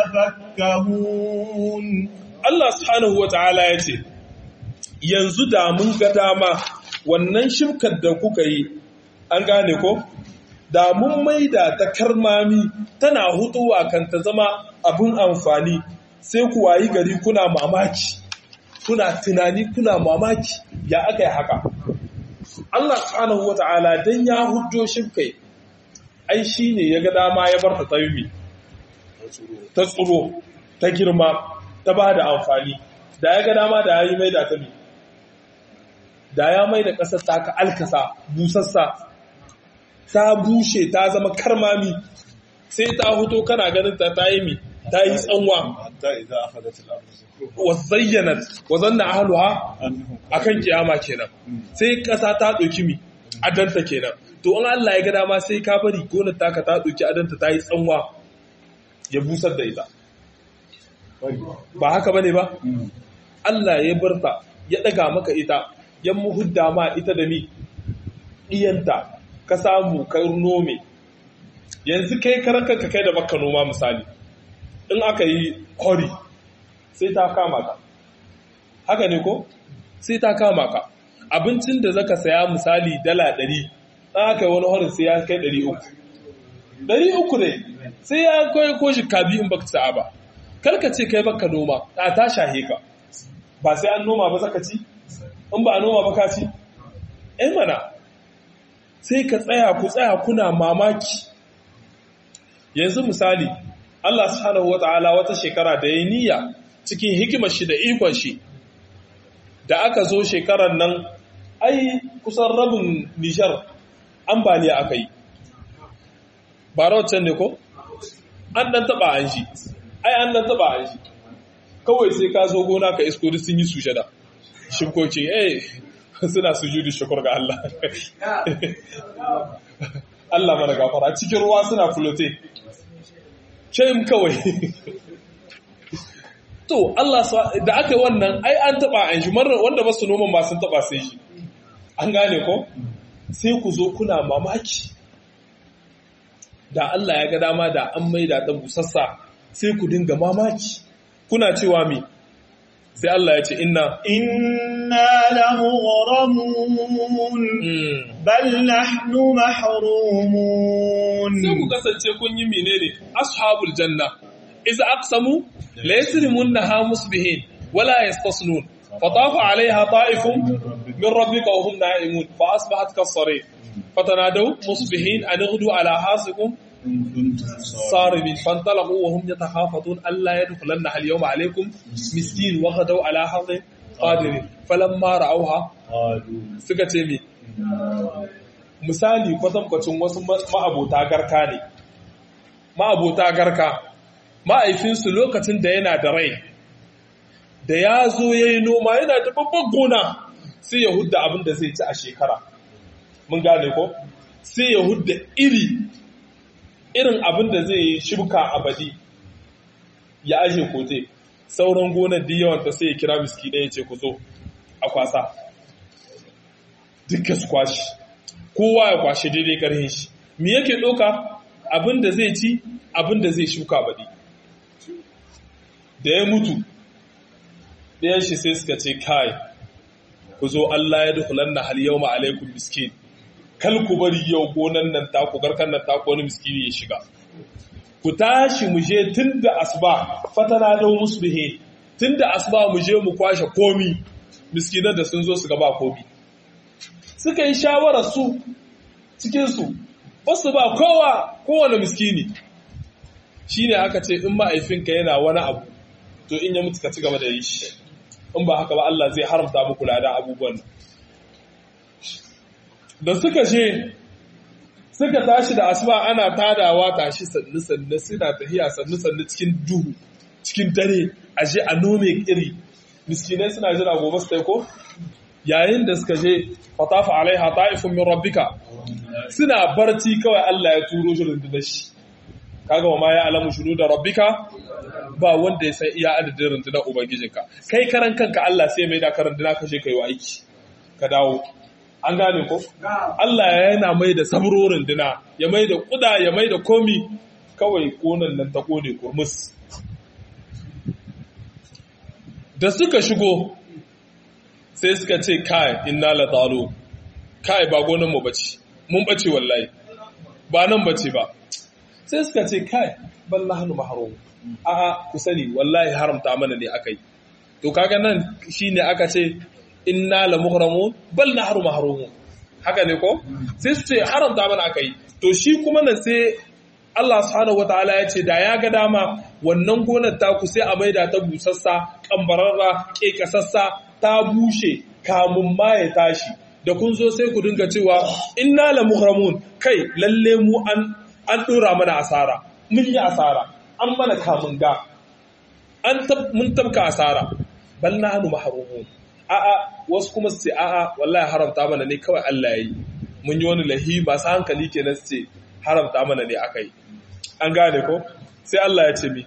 تفكهون Allah subhanahu wataala ya ce yanzu da mun ga dama wannan shimkar da kuka yi an gane ko da mun maida ta karmami tana hutuwa kan ta zama abin amfani sai ku wayi gari kuna mamaki kuna tunani kuna mamaki ya aka yi haka Allah subhanahu wata'ala dan ya hujjo shimkai ai shine ya ga dama ya bar ta tayumi ta tsuro ta girma ta ba da amfani da ya ga dama da ya yi maida ta mi da ya mai da ƙasar ta ka alkasa busassa ta bushe ta zama karmami sai ta huto kana ganin ta ta yi mi ta yi tsanwa حتى إذا أخذت الأرض زخرفها wa zayyanat wa zanna ahluha أنهم akan kiyama kenan sai ƙasa ta ɗauki mi adanta kenan to in Allah ya ga dama sai ka bari gonar taka ta ɗauki adanta ta yi tsanwa ya busar da ita ba haka bane ba Allah ya barta ya ɗaga maka ita ya muhudda ma ita da mi ɗiyanta ka samu ka nome yanzu kai karanka ka kai da baka noma misali in aka yi hori sai ta kama ka haka ne ko sai ta kama ka abincin da zaka saya misali dala ɗari in aka yi wani horin sai ya kai ɗari uku ɗari uku ne sai ya kai ko shi kabi in baka sa'a ba karka ce kai baka noma a ta shahe ka ba sai an noma ba zaka ci in ba a noma ba ka ci eh mana sai ka tsaya ku tsaya kuna mamaki yanzu misali Allah subhanahu wata'ala wata shekara da ya niyya cikin hikimar shi da ikon shi da aka zo shekarar nan ai kusan rabin nishar ambaliya aka yi ba rawacin ne ko? an dan taba an shi ai an dan taba an shi kawai sai ka zo gona ka isko duk sun yi su shada shinkoki eh suna sujudu shukur ga Allah Allah mana gafara cikin ruwa suna flote shame kawai to Allah da aka yi wannan ai an taba an shi marar wanda ba su noman ba sun taba sai shi an gane ko sai ku zo kuna mamaki da Allah ya ga dama da an maida ta busassa sai ku dinga mamaki kuna cewa me sai Allah ya ce inna إنا لمغرمون mm, بل نحن محرومون sai ku kasance kun yi menene ashabul janna iz aqsamu la yasrimunha musbihin wala yastasnun fatafa alaiha ta'ifun min rabbika wa hum na'imun fa asbahat kasari fatanadaw musbihin an ighdu ala hasikum إن كنتم صارمين فانطلقوا وهم يتخافتون ألا يدخلنها اليوم عليكم مسكين وغدوا على حظ قادر فلما رأوها قالوا suka ce mi misali kwatankwacin wasu ma- ma'abota garka ne ma'abota garka ma'aifinsu lokacin da yana da rai da ya zo ya yi noma yana da babban gona sai ya hudda abin da zai ci a shekara mun gane ko sai ya hudda iri irin abin da zai yi shibka a badi ya aje kote sauran gonar da yawanta sai ya kira miski ɗaya ce ku zo a kwasa duka su kwashi kowa ya kwashe daidai ƙarhin shi me yake ɗauka abin da zai ci abin da zai shuka baɗi da ya mutu ɗayan shi sai suka ce kai ku zo Allah ya dukulan na hal yau ma'alaikun miskin kal ku bari yau gonan nan taku garkan nan taku wani miskini ya shiga ku tashi mu je tun da asuba fatana da musbihe tun da asuba mu je mu kwashe komi miskinan da sun zo su gaba komi suka yi shawarar su cikinsu wasu ba kowa kowane miskini shi ne aka ce in ma'aifinka yana wani abu to in ya mutu ka ci gaba da yi shi in ba haka ba Allah zai haramta muku ladan abubuwan da suka je suka tashi da asuba ana tadawa tashi sannu sannu suna tahiya sannu sannu cikin duhu cikin dare a je a nome iri miskinai suna jira gobe su ko yayin da suka je fatafa alaiha ta'ifun min rabbika suna barci kawai Allah ya turo shi rundunar shi kaga wa ma ya alamu shunu da rabbika ba wanda ya san iya adadin rundunar ubangijinka kai karan kanka Allah sai mai da ka runduna ka je kai aiki ka dawo an gane ko Allah yana mai da sabro runduna ya mai da kuda ya mai da komi kawai konan nan ta kone kurmus da suka shigo sai suka ce kai inna la talu kai ba gonan mu bace mun bace wallahi ba nan bace ba sai suka ce kai bal nahnu mahrum a a ku sani wallahi haramta mana ne akai to kaga nan shine aka ce inna la muhramun bal nahnu mahrum haka ne ko sai su ce haramta mana akai to shi kuma nan sai Allah subhanahu wataala ya ce da ya ga dama wannan gonar taku sai a maida ta busassa kambararra kekasassa ta bushe kamun ma ya tashi da kun zo sai ku dinga cewa inna la muhramun kai lalle mu an an dora mana asara mun yi asara an mana kamun ga an mun tabka asara bal nahnu mahrumun a a wasu kuma su ce a a wallahi haramta mana ne kawai Allah yayi mun yi wani lahi masu hankali kenan su ce haramta mana ne akai an gane ko sai Allah ya ce mi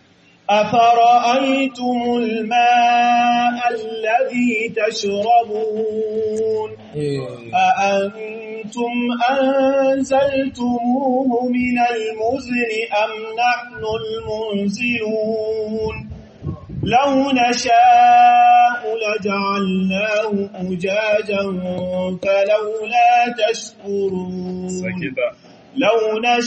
أفرأيتم الماء الذي تشربون أأنتم أنزلتموه من المزن أم نحن المنزلون لو نشاء لجعلناه أجاجا فلولا تشكرون لو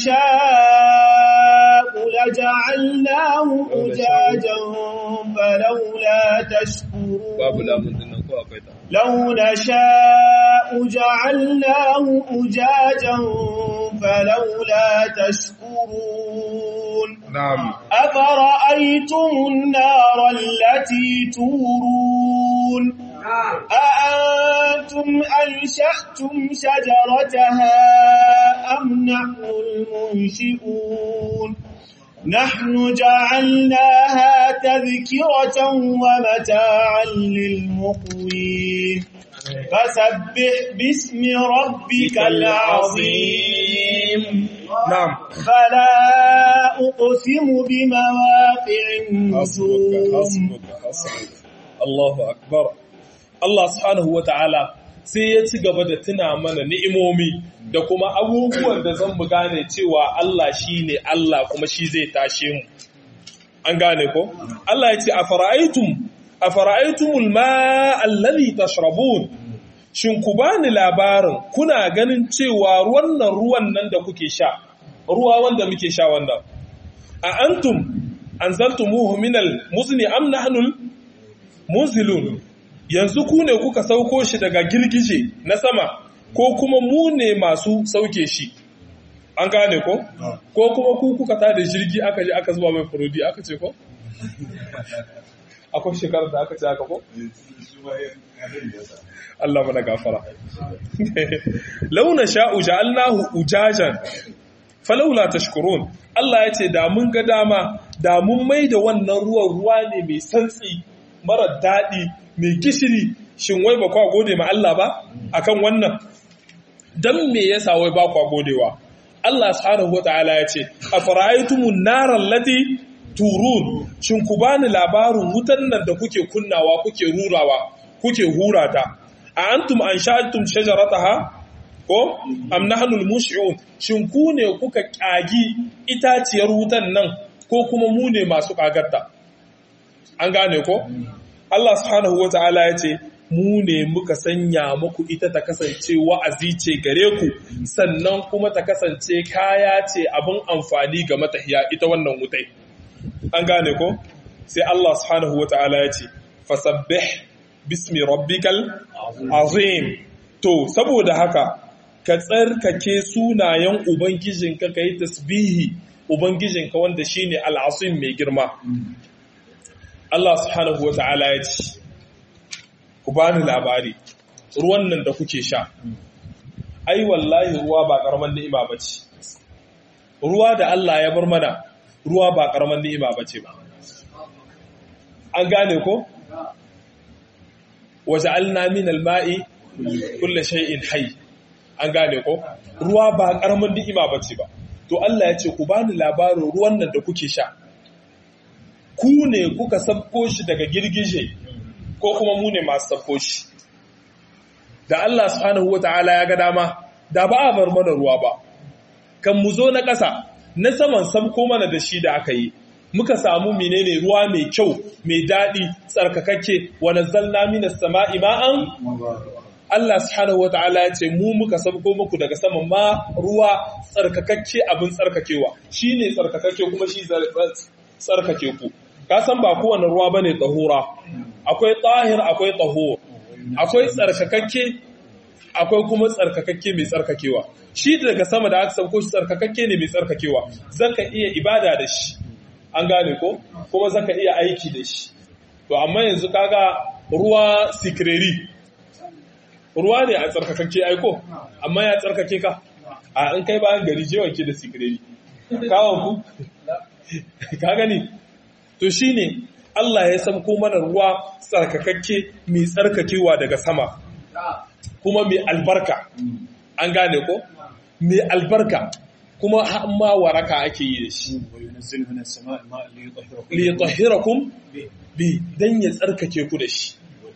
نشاء لجعلناه أجاجا فلولا تشكرون لو نشاء جعلناه أجاجا فلولا تشكرون نعم أفرأيتم النار التي تورون أأنتم أنشأتم شجرتها أم نحن المنشئون نحن جعلناها تذكرة ومتاعا للمقوين فسبح باسم ربك العظيم نعم فلا أقسم بمواقع النجوم حسبك حسبك الله أكبر Allah subhanahu wa ta'ala sai ya ci gaba da tuna mana ni'imomi da kuma abubuwan da zan mu gane cewa Allah shi ne Allah kuma shi zai tashe mu. An gane ko? Allah ya ce, A fara'aitum, a fara'aitumul ma'allali tashrabun, shin ku bani labarin kuna ganin cewa wannan ruwan nan da kuke sha, ruwa wanda muke sha wannan. A antum, an zaltumuhu minal muzni am nahnul muzilun yanzu ku ne kuka sauko shi daga girgije na sama ko kuma mu ne masu sauke shi an gane ko ko kuma ku kuka ta da jirgi aka je aka zuba mai furodi aka ce ko akwai shekarar da aka ce aka ko Allah mana gafara launa sha'u ja'alnahu ujajan falawla tashkurun Allah ya ce da mun ga dama da mun mai da wannan ruwan ruwa ne mai santsi mara daɗi mai gishiri shin wai ba kwa gode ma Allah ba akan wannan dan me yasa wai ba kwa godewa Allah subhanahu wataala ya ce afara'aytumun naral lati turun shin ku bani labarin wutan nan da kuke kunnawa kuke rurawa kuke hurata a antum anshatum shajarataha ko am nahnul mush'un shin ku ne kuka kagi itaciyar wutan nan ko kuma mu ne masu kagarta an gane ko Allah subhanahu wataala ya ce mu ne muka sanya muku ita ta kasance wa'azi ce gare ku sannan kuma ta kasance kaya ce abin amfani ga matahiya ita wannan wutai an gane ko sai Allah subhanahu wataala ya ce fasabbih bismi rabbikal azim to saboda haka ka tsarkake sunayen ubangijinka ka yi tasbihi ubangijinka wanda shine al'asim mai girma Allah subhanahu wataala ya ce ku bani labari ruwan nan da kuke sha ai wallahi ruwa ba karaman ni'ima bace ruwa da Allah ya bar mana ruwa ba karaman ni'ima bace ba an gane ko waja'alna min al-ma'i kulli shay'in hayy an gane ko ruwa ba karaman ni'ima bace ba to Allah ya ce ku bani labarin ruwan nan da kuke sha ku ne kuka sabko shi daga girgije ko kuma mu ne masu sabko shi da Allah subhanahu wata'ala ya ga dama da ba a bar mana ruwa ba kan mu zo na ƙasa na saman sabko mana da shi da aka yi muka samu menene ruwa mai kyau mai daɗi tsarkakakke wa nazzalna minas sama'i ma'an Allah subhanahu wata'ala ya ce mu muka sabko muku daga saman ma ruwa tsarkakakke abin tsarkakewa shine tsarkakakke kuma shi tsarkake ku ka san ba kowane ruwa bane tahura akwai tahir akwai tahur akwai tsarkakakke akwai kuma tsarkakakke mai tsarkakewa shi daga sama da aka sauko shi tsarkakakke ne mai tsarkakewa zaka iya ibada da shi an gane ko kuma zaka iya aiki da shi to amma yanzu kaga ruwa sikireri ruwa ne a tsarkakakke aiko amma ya tsarkake ka a in kai bayan gari je wanke da sikireri kawon ku ka gani to shine Allah ya samko mana ruwa tsarkakakke mai tsarkakewa daga sama kuma mai albarka an gane ko mai albarka kuma ma waraka ake yi da shi li yutahhirakum bi dan ya tsarkake ku da shi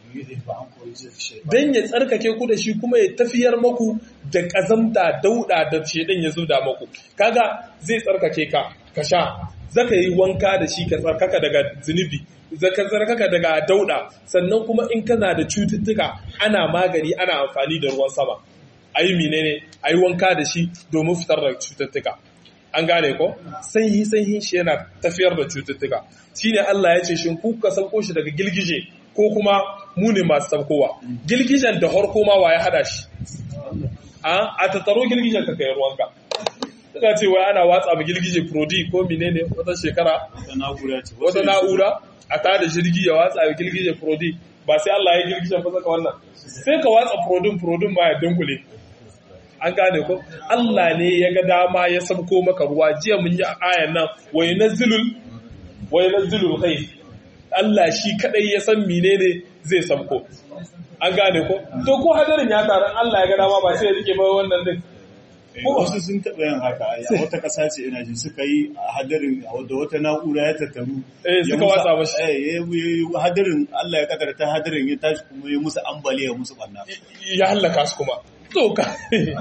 dan ya tsarkake ku da shi kuma ya tafiyar maku da kazamta dauda da shedan ya zuda maku kaga zai tsarkake ka ka sha zaka yi wanka da shi ka tsarkaka daga zunubi zaka tsarkaka daga dauda sannan kuma in kana da cututtuka ana magani ana amfani da ruwan sama ayi menene ayi wanka da shi domin fitar da cututtuka an gane ko sanyi sanyi shi yana tafiyar da cututtuka shine Allah ya ce shin ku ka sauko shi daga gilgije ko kuma mu ne masu saukowa gilgijen da harko ma wa ya hada shi a tattaro gilgijen ka kai ruwanka suka ce wai ana watsa mu girgije prodi ko menene wata shekara wata na'ura a ta da jirgi ya watsa mu girgije prodi ba sai Allah ya girgije fa saka wannan sai ka watsa prodin prodin ma ya dunkule an gane ko Allah ne ya ga dama ya sabko maka ruwa jiya mun yi ayan nan wa yunazzilul wa yunazzilul khair Allah shi kadai ya san menene zai sabko an gane ko to ko hadarin ya taron Allah ya ga dama ba sai ya rike ba wannan din wasu sun taɓa yin haka a wata ƙasa ce ina ji suka yi hadarin da wata na'ura ya tattaru eh suka watsa mashi hadarin Allah ya kadarta hadarin ya tashi kuma ya musu ambaliya musu ɓanna ya hallaka su kuma to ka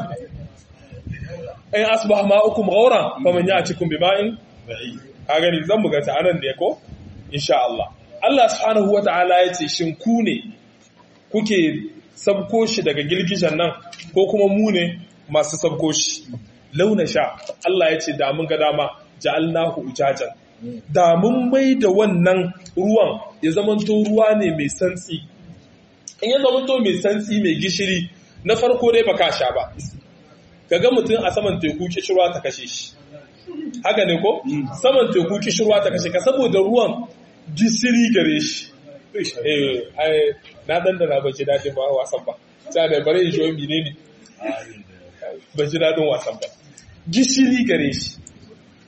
in asbah ma'ukum ghawra faman ya'tikum bima'in ka gani zan buga ta anan ne ko insha Allah Allah subhanahu wata'ala ya ce shin ku ne kuke sabko shi daga girgishan nan ko kuma mu ne masu sabko shi launa sha Allah ya ce damun ga dama ja'alnahu ujajan da mun mai da wannan ruwan ya zamanto ruwa ne mai santsi in ya zamanto mai santsi mai gishiri na farko dai baka sha ba kaga mutum a saman teku kishirwa ta kashe shi haka ne ko saman teku kishirwa ta kashe ka saboda ruwan gishiri gare shi eh na dandana ba ji daɗin ba wasan ba ta da bare in shoyi ne ne ba ji daɗin wasan ba gishiri gare shi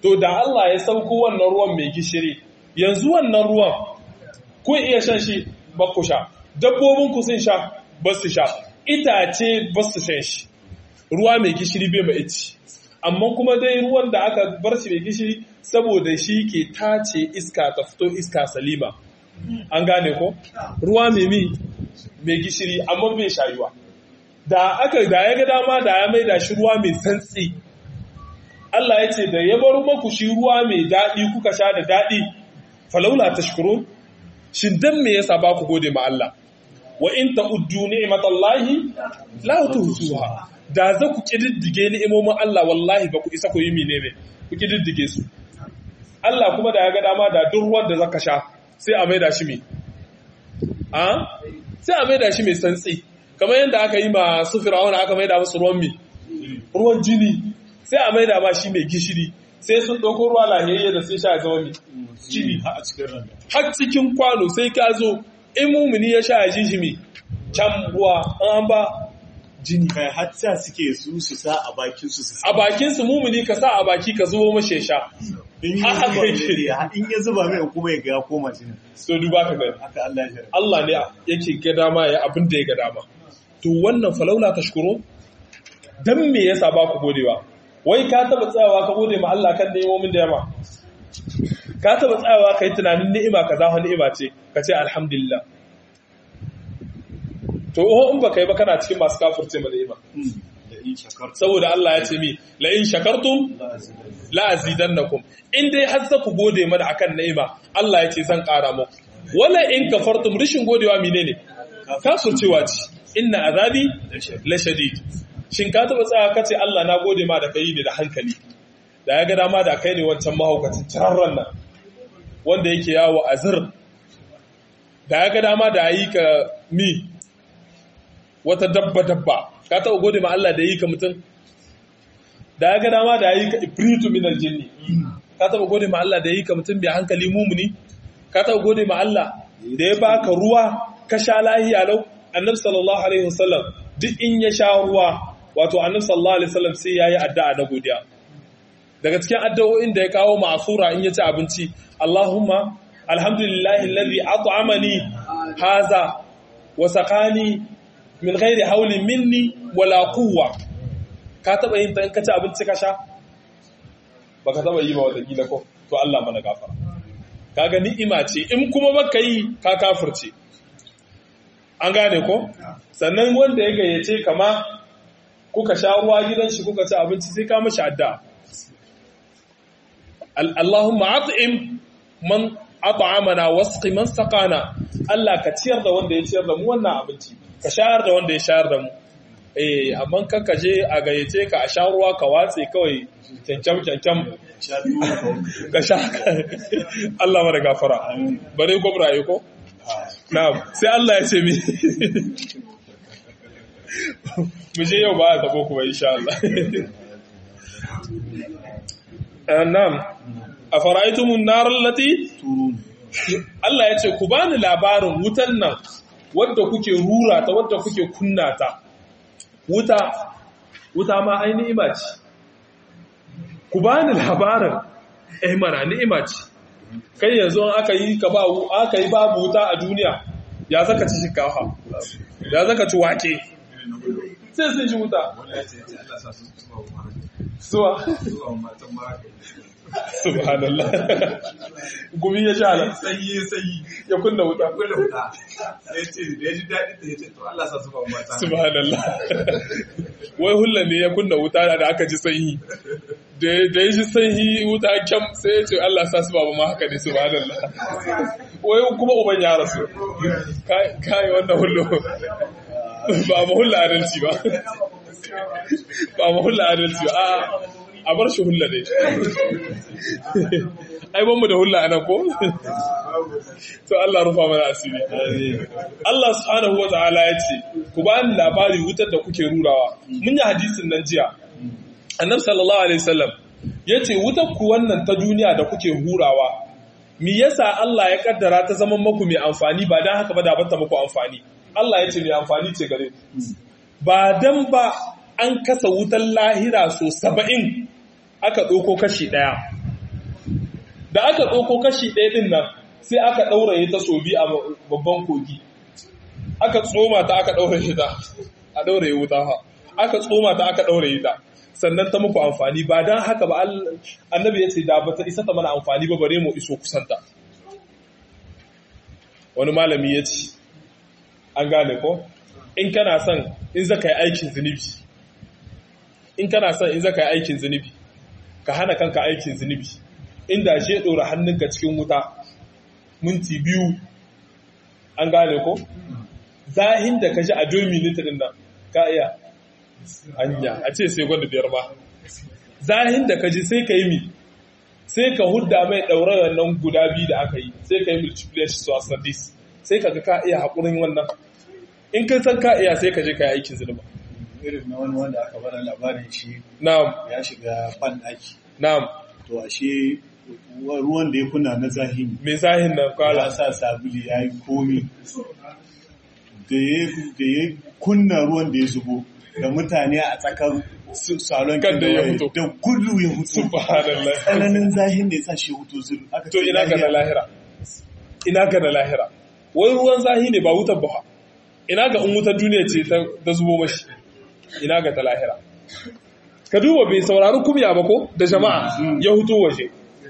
to da Allah ya sauko wannan ruwan mai gishiri yanzu wannan ruwan kun iya shan shi ba ku sha dabbobin ku sun sha ba su sha itace ba su shan shi ruwa mai gishiri bai mai ici amma kuma dai ruwan da aka bar shi mai gishiri saboda shi ke tace iska ta fito iska salima an gane ko ruwa mai mi mai gishiri amma bai shayuwa da aka da ya ga dama da ya mai da shi ruwa mai santsi Allah ya ce da ya bar maku shi ruwa mai daɗi kuka sha da daɗi falaula tashkurun shin dan me yasa ba ku gode ma Allah wa in ta'uddu ni'matallahi la tuhsuha da za ku kididdige ni'imomin Allah wallahi ba ku isa ku yi mine ne ku kididdige su Allah kuma da ya ga dama da duk ruwan da zaka sha sai a maida shi me a sai a maida shi mai santsi kamar yadda aka yi ma su fir'auna aka maida musu ruwan mi ruwan jini sai a maida ma shi mai gishiri sai sun ɗauko ruwa lahiyayye da sai sha ya zama mai jini har cikin kwano sai ka zo in mumuni ya sha ya ji shi mai can ruwa an ba jini kai hatta suke su su sa a bakin su su a bakin su mumuni ka sa a baki ka zubo mashi sha in ya haka zuba yake. mai in ya zuba mai kuma ya ga ya koma jinin so duba ka gani haka Allah ya shirya Allah ne yake ga dama ya abin da ya ga dama to wannan falaula tashkuru dan me yasa ba ku godewa wai ka taba tsayawa ka gode ma Allah kan ni'imomin da yama ka taba tsayawa kai tunanin ni'ima kaza wa ni'ima ce ka ce alhamdulillah to oh in baka yi ba kana cikin masu kafirce ma ni'ima da in shakarta saboda Allah ya ce mi la in shakartum la azidannakum in dai har za ku gode mana akan ni'ima Allah ya ce zan ƙara muku wala in kafartum rishin godewa menene kafircewa ce inna azabi la shadid shin ka taba tsaya ka ce Allah na gode ma da kai ne da hankali da ya ga dama da kai ne wancan mahaukacin tararran nan wanda yake yawo a zir da ya ga dama da yi ka mi wata dabba dabba ka taba gode ma Allah da yi ka mutum da ya ga dama da yi ka ibritu min aljinni ka taba gode ma Allah da yi ka mutum bai hankali mumuni ka taba gode ma Allah da ya baka ruwa ka sha lahiya lau annabi sallallahu alaihi wasallam duk in ya sha ruwa wato annabi sallallahu alaihi wasallam sai yayi addu'a na godiya daga cikin addu'o'in da ya kawo ma'asura in ya ci abinci Allahumma alhamdulillahi alladhi at'amani haza wa saqani min ghairi hawlin minni wala quwwa ka taba yin ta in ka ci abinci ka sha baka taba yi ba wata kila ko to Allah mana gafara kaga ni'ima ce in kuma baka yi ka kafirce an gane ko sannan wanda ya gayyace kama kuka sha ruwa gidan shi kuka ci abinci sai ka mashi addu'a Al- Allahumma at'im man at'amana wasqi man saqana Allah ka ciyar da wanda ya ciyar da mu wannan abinci ka shayar da wanda ya shayar da mu eh amma kanka je a gayyace ka a sha ruwa ka watse kawai kyankyam kyankyam sha biyu ka sha Allah mara gafara bare gwamraye ko na'am sai Allah ya ce mi mu je yau ba a tabo kuma insha Allah Eh, na'am afara'aytumun nar allati turun Allah ya ce ku bani labarin wutan nan wadda kuke rura ta wadda kuke kunna ta wuta wuta ma ai ni'ima ce ku bani labarin eh mana ni'ima ce kai yanzu in aka yi ka ba aka yi babu wuta a duniya ya zaka ci shinkafa ya zaka ci wake sai sun ji wuta suwa subhanallah gumi ya sha nan sanyi sanyi ya kunna wuta akwai da wuta sai ce da ya ji daɗi da ya ce to Allah sa su ba mata subhanallah wai hulla ne ya kunna wuta da aka ji sanyi da da ya ji sanyi wuta kyam sai ya ce Allah sa su baba ma haka ne subhanallah wai kuma uban ya rasu kai kai wannan hullo ba mu hulla adalci ba ba mu hulla adalci ba a a bar shi hulla ne ai ban mu da hulla anan ko to Allah rufa mana asiri Allah subhanahu wa ta'ala ya ce ku ba ni labari wutar da kuke rurawa mun yi hadisin nan jiya annabi sallallahu alaihi wasallam ya ce wutar ku wannan ta duniya da kuke hurawa me yasa Allah ya kaddara ta zaman maku mai amfani ba dan haka ba da bata muku amfani Allah ya ce mai amfani ce gare ku ba dan ba an kasa wutar lahira so saba'in aka ɗauko kashi ɗaya da aka ɗauko kashi ɗaya ɗin nan sai aka ɗauraye ta so biyu a babban kogi aka tsoma ta aka ɗauraye ta a ɗauraye wuta ha aka tsoma ta aka ɗauraye ta sannan ta muku amfani ba don haka ba annabi ya ce da ba ta isa ta mana amfani ba bare mu iso kusanta wani malami ya ce an gane ko in kana son in zaka yi aikin zunubi in kana son in zaka yi aikin zunubi ka hana kanka aikin zunubi inda shi ɗora hannunka cikin wuta minti biyu an gane ko zahin da ka ji a domi ɗin nan ka iya hanya a ce sai gwanda biyar ba zahin da ka ji sai ka yi mi sai ka hudda mai ɗaure wannan guda biyu da aka yi sai ka yi multiplication su asadis sai ka ga ka iya haƙurin wannan in kan san ka iya sai ka je ka yi aikin zunuba irin na wani wanda aka bada labarin shi na'am ya shiga ban ɗaki na'am to ashe ruwan da ya kunna na zahiri me zahin nan ya kwala sa sabuli ya yi komi da ya kunna ruwan da ya zubo da mutane a tsakar su- salon Kan da ya kewaye, fito. da gudu ya hutu subhanallah tsananin zahin da ya sa shi hutu zuru aka to ce ina ga na lahiya. lahira ina ga na lahira wai ruwan zahi ne ba wutar ba ina ga in wutar duniya ce ta ta zubo mashi ina ga ta lahira ka duba bai saurari kumya ba ko da jama'a ya huto waje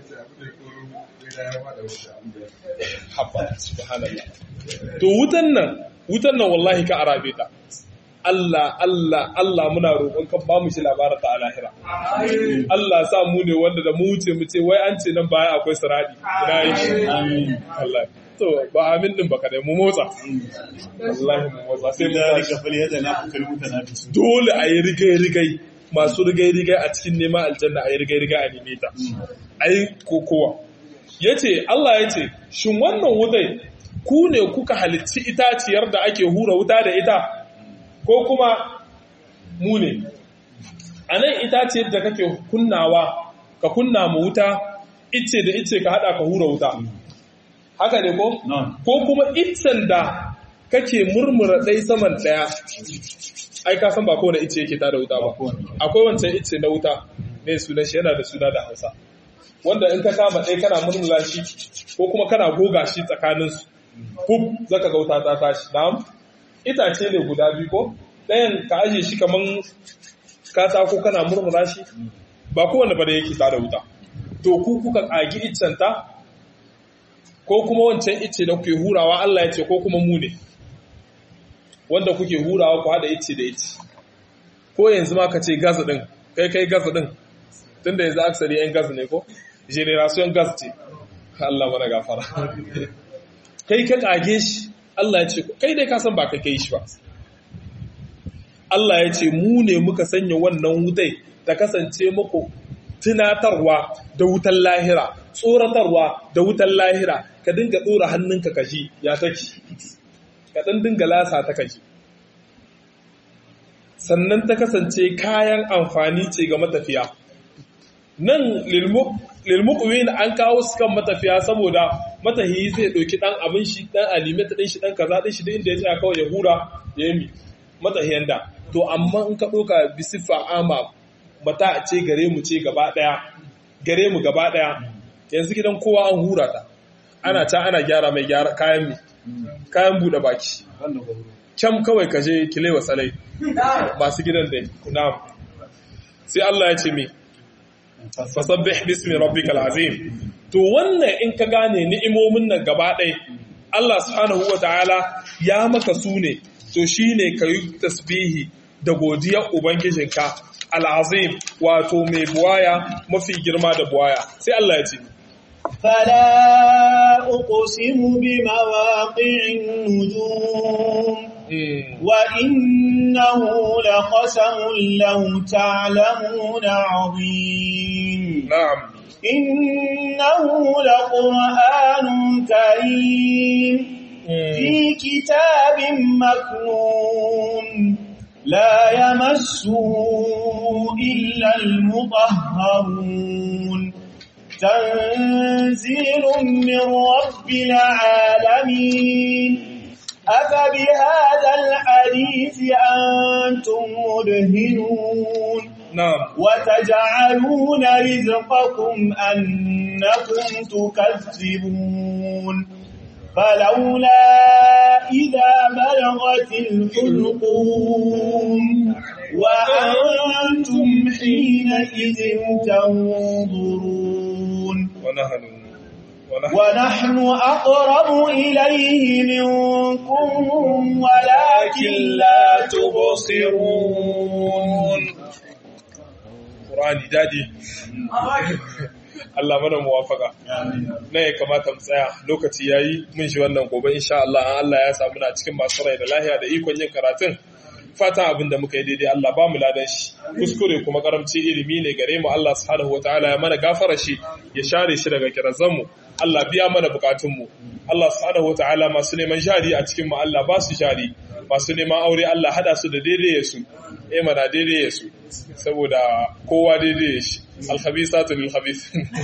habba subhanallah to wutan nan wutan nan wallahi ka arabe ta Allah Allah Allah muna roƙon kan ba mu shi labarin ta a lahira Allah sa mu ne wanda da mu wuce mu ce wai an ce nan baya akwai siradi ina yi shi Amin. Allah to ba amin din baka dai mu motsa wallahi mu motsa sai sai mu da tashi rika fali yadda na fukar mutane da su dole a yi rigai-rigai masu rigai-rigai a cikin neman aljanna a yi rigai-rigai a neme ta a yi kokowa ya ce Allah ya ce shin wannan wutai ku ne kuka halicci itaciyar da ake hura wuta da ita ko kuma mu ne a nan itaciyar da kake kunnawa ka kunna mu wuta ice da ice ka hada ka hura wuta haka ne ko? non ko kuma iccen da kake murmura ɗai saman ɗaya ai ka san ba kowane icce yake tada wuta ba Ba kowane. akwai wancan icce na wuta mai sunan shi yana da suna da hausa wanda in ka kama ɗaya kana murmura shi ko kuma kana goga shi tsakaninsu fuf zaka ga wuta ta tashi na'am itace ne guda biyu ko ɗayan ka aje shi kaman katako kana murmura shi ba kowane ba da yake tada wuta to ku kuka ƙagi iccen ta ko kuma wancan ice da kuke hurawa Allah ya ce ko kuma mu ne wanda kuke hurawa ku hada ice da ice ko yanzu ma ka ce gas din kai kai gas din tunda yanzu aksari yan gas ne ko generation gas ce Allah mana gafara kai ka kage shi Allah ya ce kai dai ka san ba kai kai shi ba Allah ya ce mu ne muka sanya wannan wutai ta kasance muku tunatarwa da wutan lahira tsoratarwa da wutan lahira ka dinga ɗora hannunka kaji ya take ka ɗan dinga lasa ta kaji sannan ta kasance kayan amfani ce ga matafiya nan lilmuqwin an kawo su kan matafiya saboda matahiyi zai ɗauki ɗan abin shi ɗan alimeta ɗin shi ɗan kaza ɗin shi da inda ya tsaya kawai ya hura ya yi matahiyan da to amma in ka ɗauka bisifa ama mata a ce gare mu ce gaba ɗaya gare mu gaba ɗaya yanzu gidan kowa an hura ta ana ta ana gyara mai gyara kayan mi kayan buɗe baki wannan gwamnati can kawai ka je kilewa tsalai masu gidan dai na'am sai Allah ya ce mi fasabbih bismi rabbikal azim to wannan in ka gane ni'imomin nan gaba ɗaya Allah subhanahu wataala ya maka su ne to shine kayi tasbihi da godiyar ubangijinka al'azim wato mai buwaya mafi girma da buwaya sai Allah ya ce فلا أقسم بمواقع النجوم وإنه لقسم لو تعلمون عظيم na'am إنه لقرآن كريم في كتاب مكنون لا يمسه إلا المطهرون تنزيل من رب العالمين أفبهذا الحديث أنتم مدهنون na'am وتجعلون رزقكم أنكم تكذبون فلولا إذا بلغت الحلقوم وأنتم حينئذ تنظرون ونحن ونحن ونحن أقرب إليه منكم ولكن لا تبصرون Qur'ani dadi Allah mana muwafaka na ya kamata mu tsaya lokaci yayi mun shi wannan gobe insha Allah an Allah ya samu na cikin masu rai da lahiya da ikon yin karatun fatan abin da muka yi daidai Allah ba mu ladan shi kuskure kuma karamci ilimi ne gare mu Allah subhanahu wataala ya mana gafara shi ya share shi daga kirazan mu Allah biya mana bukatun mu Allah subhanahu wataala masu neman jari a cikin mu Allah ba su jari masu neman aure Allah hada su da daidai su eh mana daidai su saboda kowa daidai shi alkhabisatu lil khabis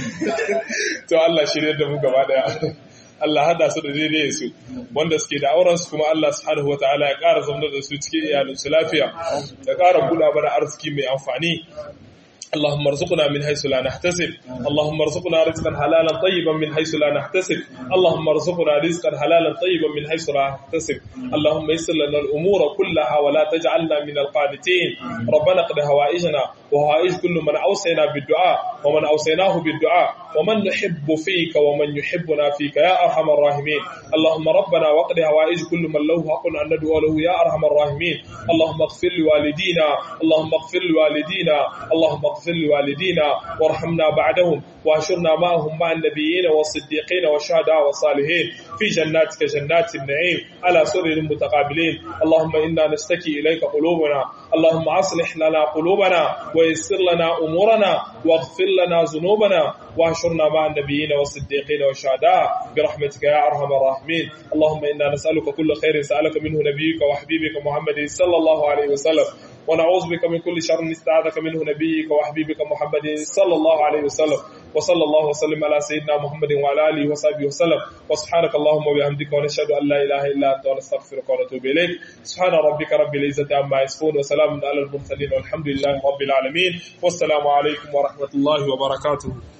to Allah shirye da mu gaba daya Allah hada su da daidai su wanda suke da auren su kuma Allah subhanahu wataala ya ƙara zaunar da su cikin iyalinsu lafiya ya ƙara buɗa mana arziki mai amfani اللهم ارزقنا من حيث لا نحتسب اللهم ارزقنا رزقا حلالا طيبا من حيث لا نحتسب اللهم ارزقنا رزقا حلالا طيبا من حيث لا نحتسب اللهم يسر لنا الامور كلها ولا تجعلنا من القانتين ربنا اقض هوائجنا وهوائج كل من اوصينا بالدعاء ومن اوصيناه بالدعاء ومن نحب فيك ومن يحبنا فيك يا ارحم الراحمين اللهم ربنا واقض هوائج كل من له حق ان ندعو له يا ارحم الراحمين اللهم اغفر لوالدينا اللهم اغفر لوالدينا اللهم اغفر لوالدينا وارحمنا بعدهم واشرنا معهم مع النبيين والصديقين والشهداء والصالحين في جناتك جنات النعيم على سرر متقابلين اللهم انا نشتكي اليك قلوبنا اللهم اصلح لنا قلوبنا ويسر لنا امورنا واغفر لنا ذنوبنا واحشرنا مع النبيين والصديقين والشهداء برحمتك يا ارحم الراحمين اللهم انا نسالك كل خير سالك منه نبيك وحبيبك محمد صلى الله عليه وسلم ونعوذ بك من كل شر استعاذك منه نبيك وحبيبك محمد صلى الله عليه وسلم وصلى الله وسلم على سيدنا محمد وعلى اله وصحبه وسلم وسبحانك اللهم وبحمدك ونشهد ان لا اله الا انت ونستغفرك ونتوب اليك سبحان ربك رب العزه عما يصفون وسلام على المرسلين والحمد لله رب العالمين والسلام عليكم ورحمه الله وبركاته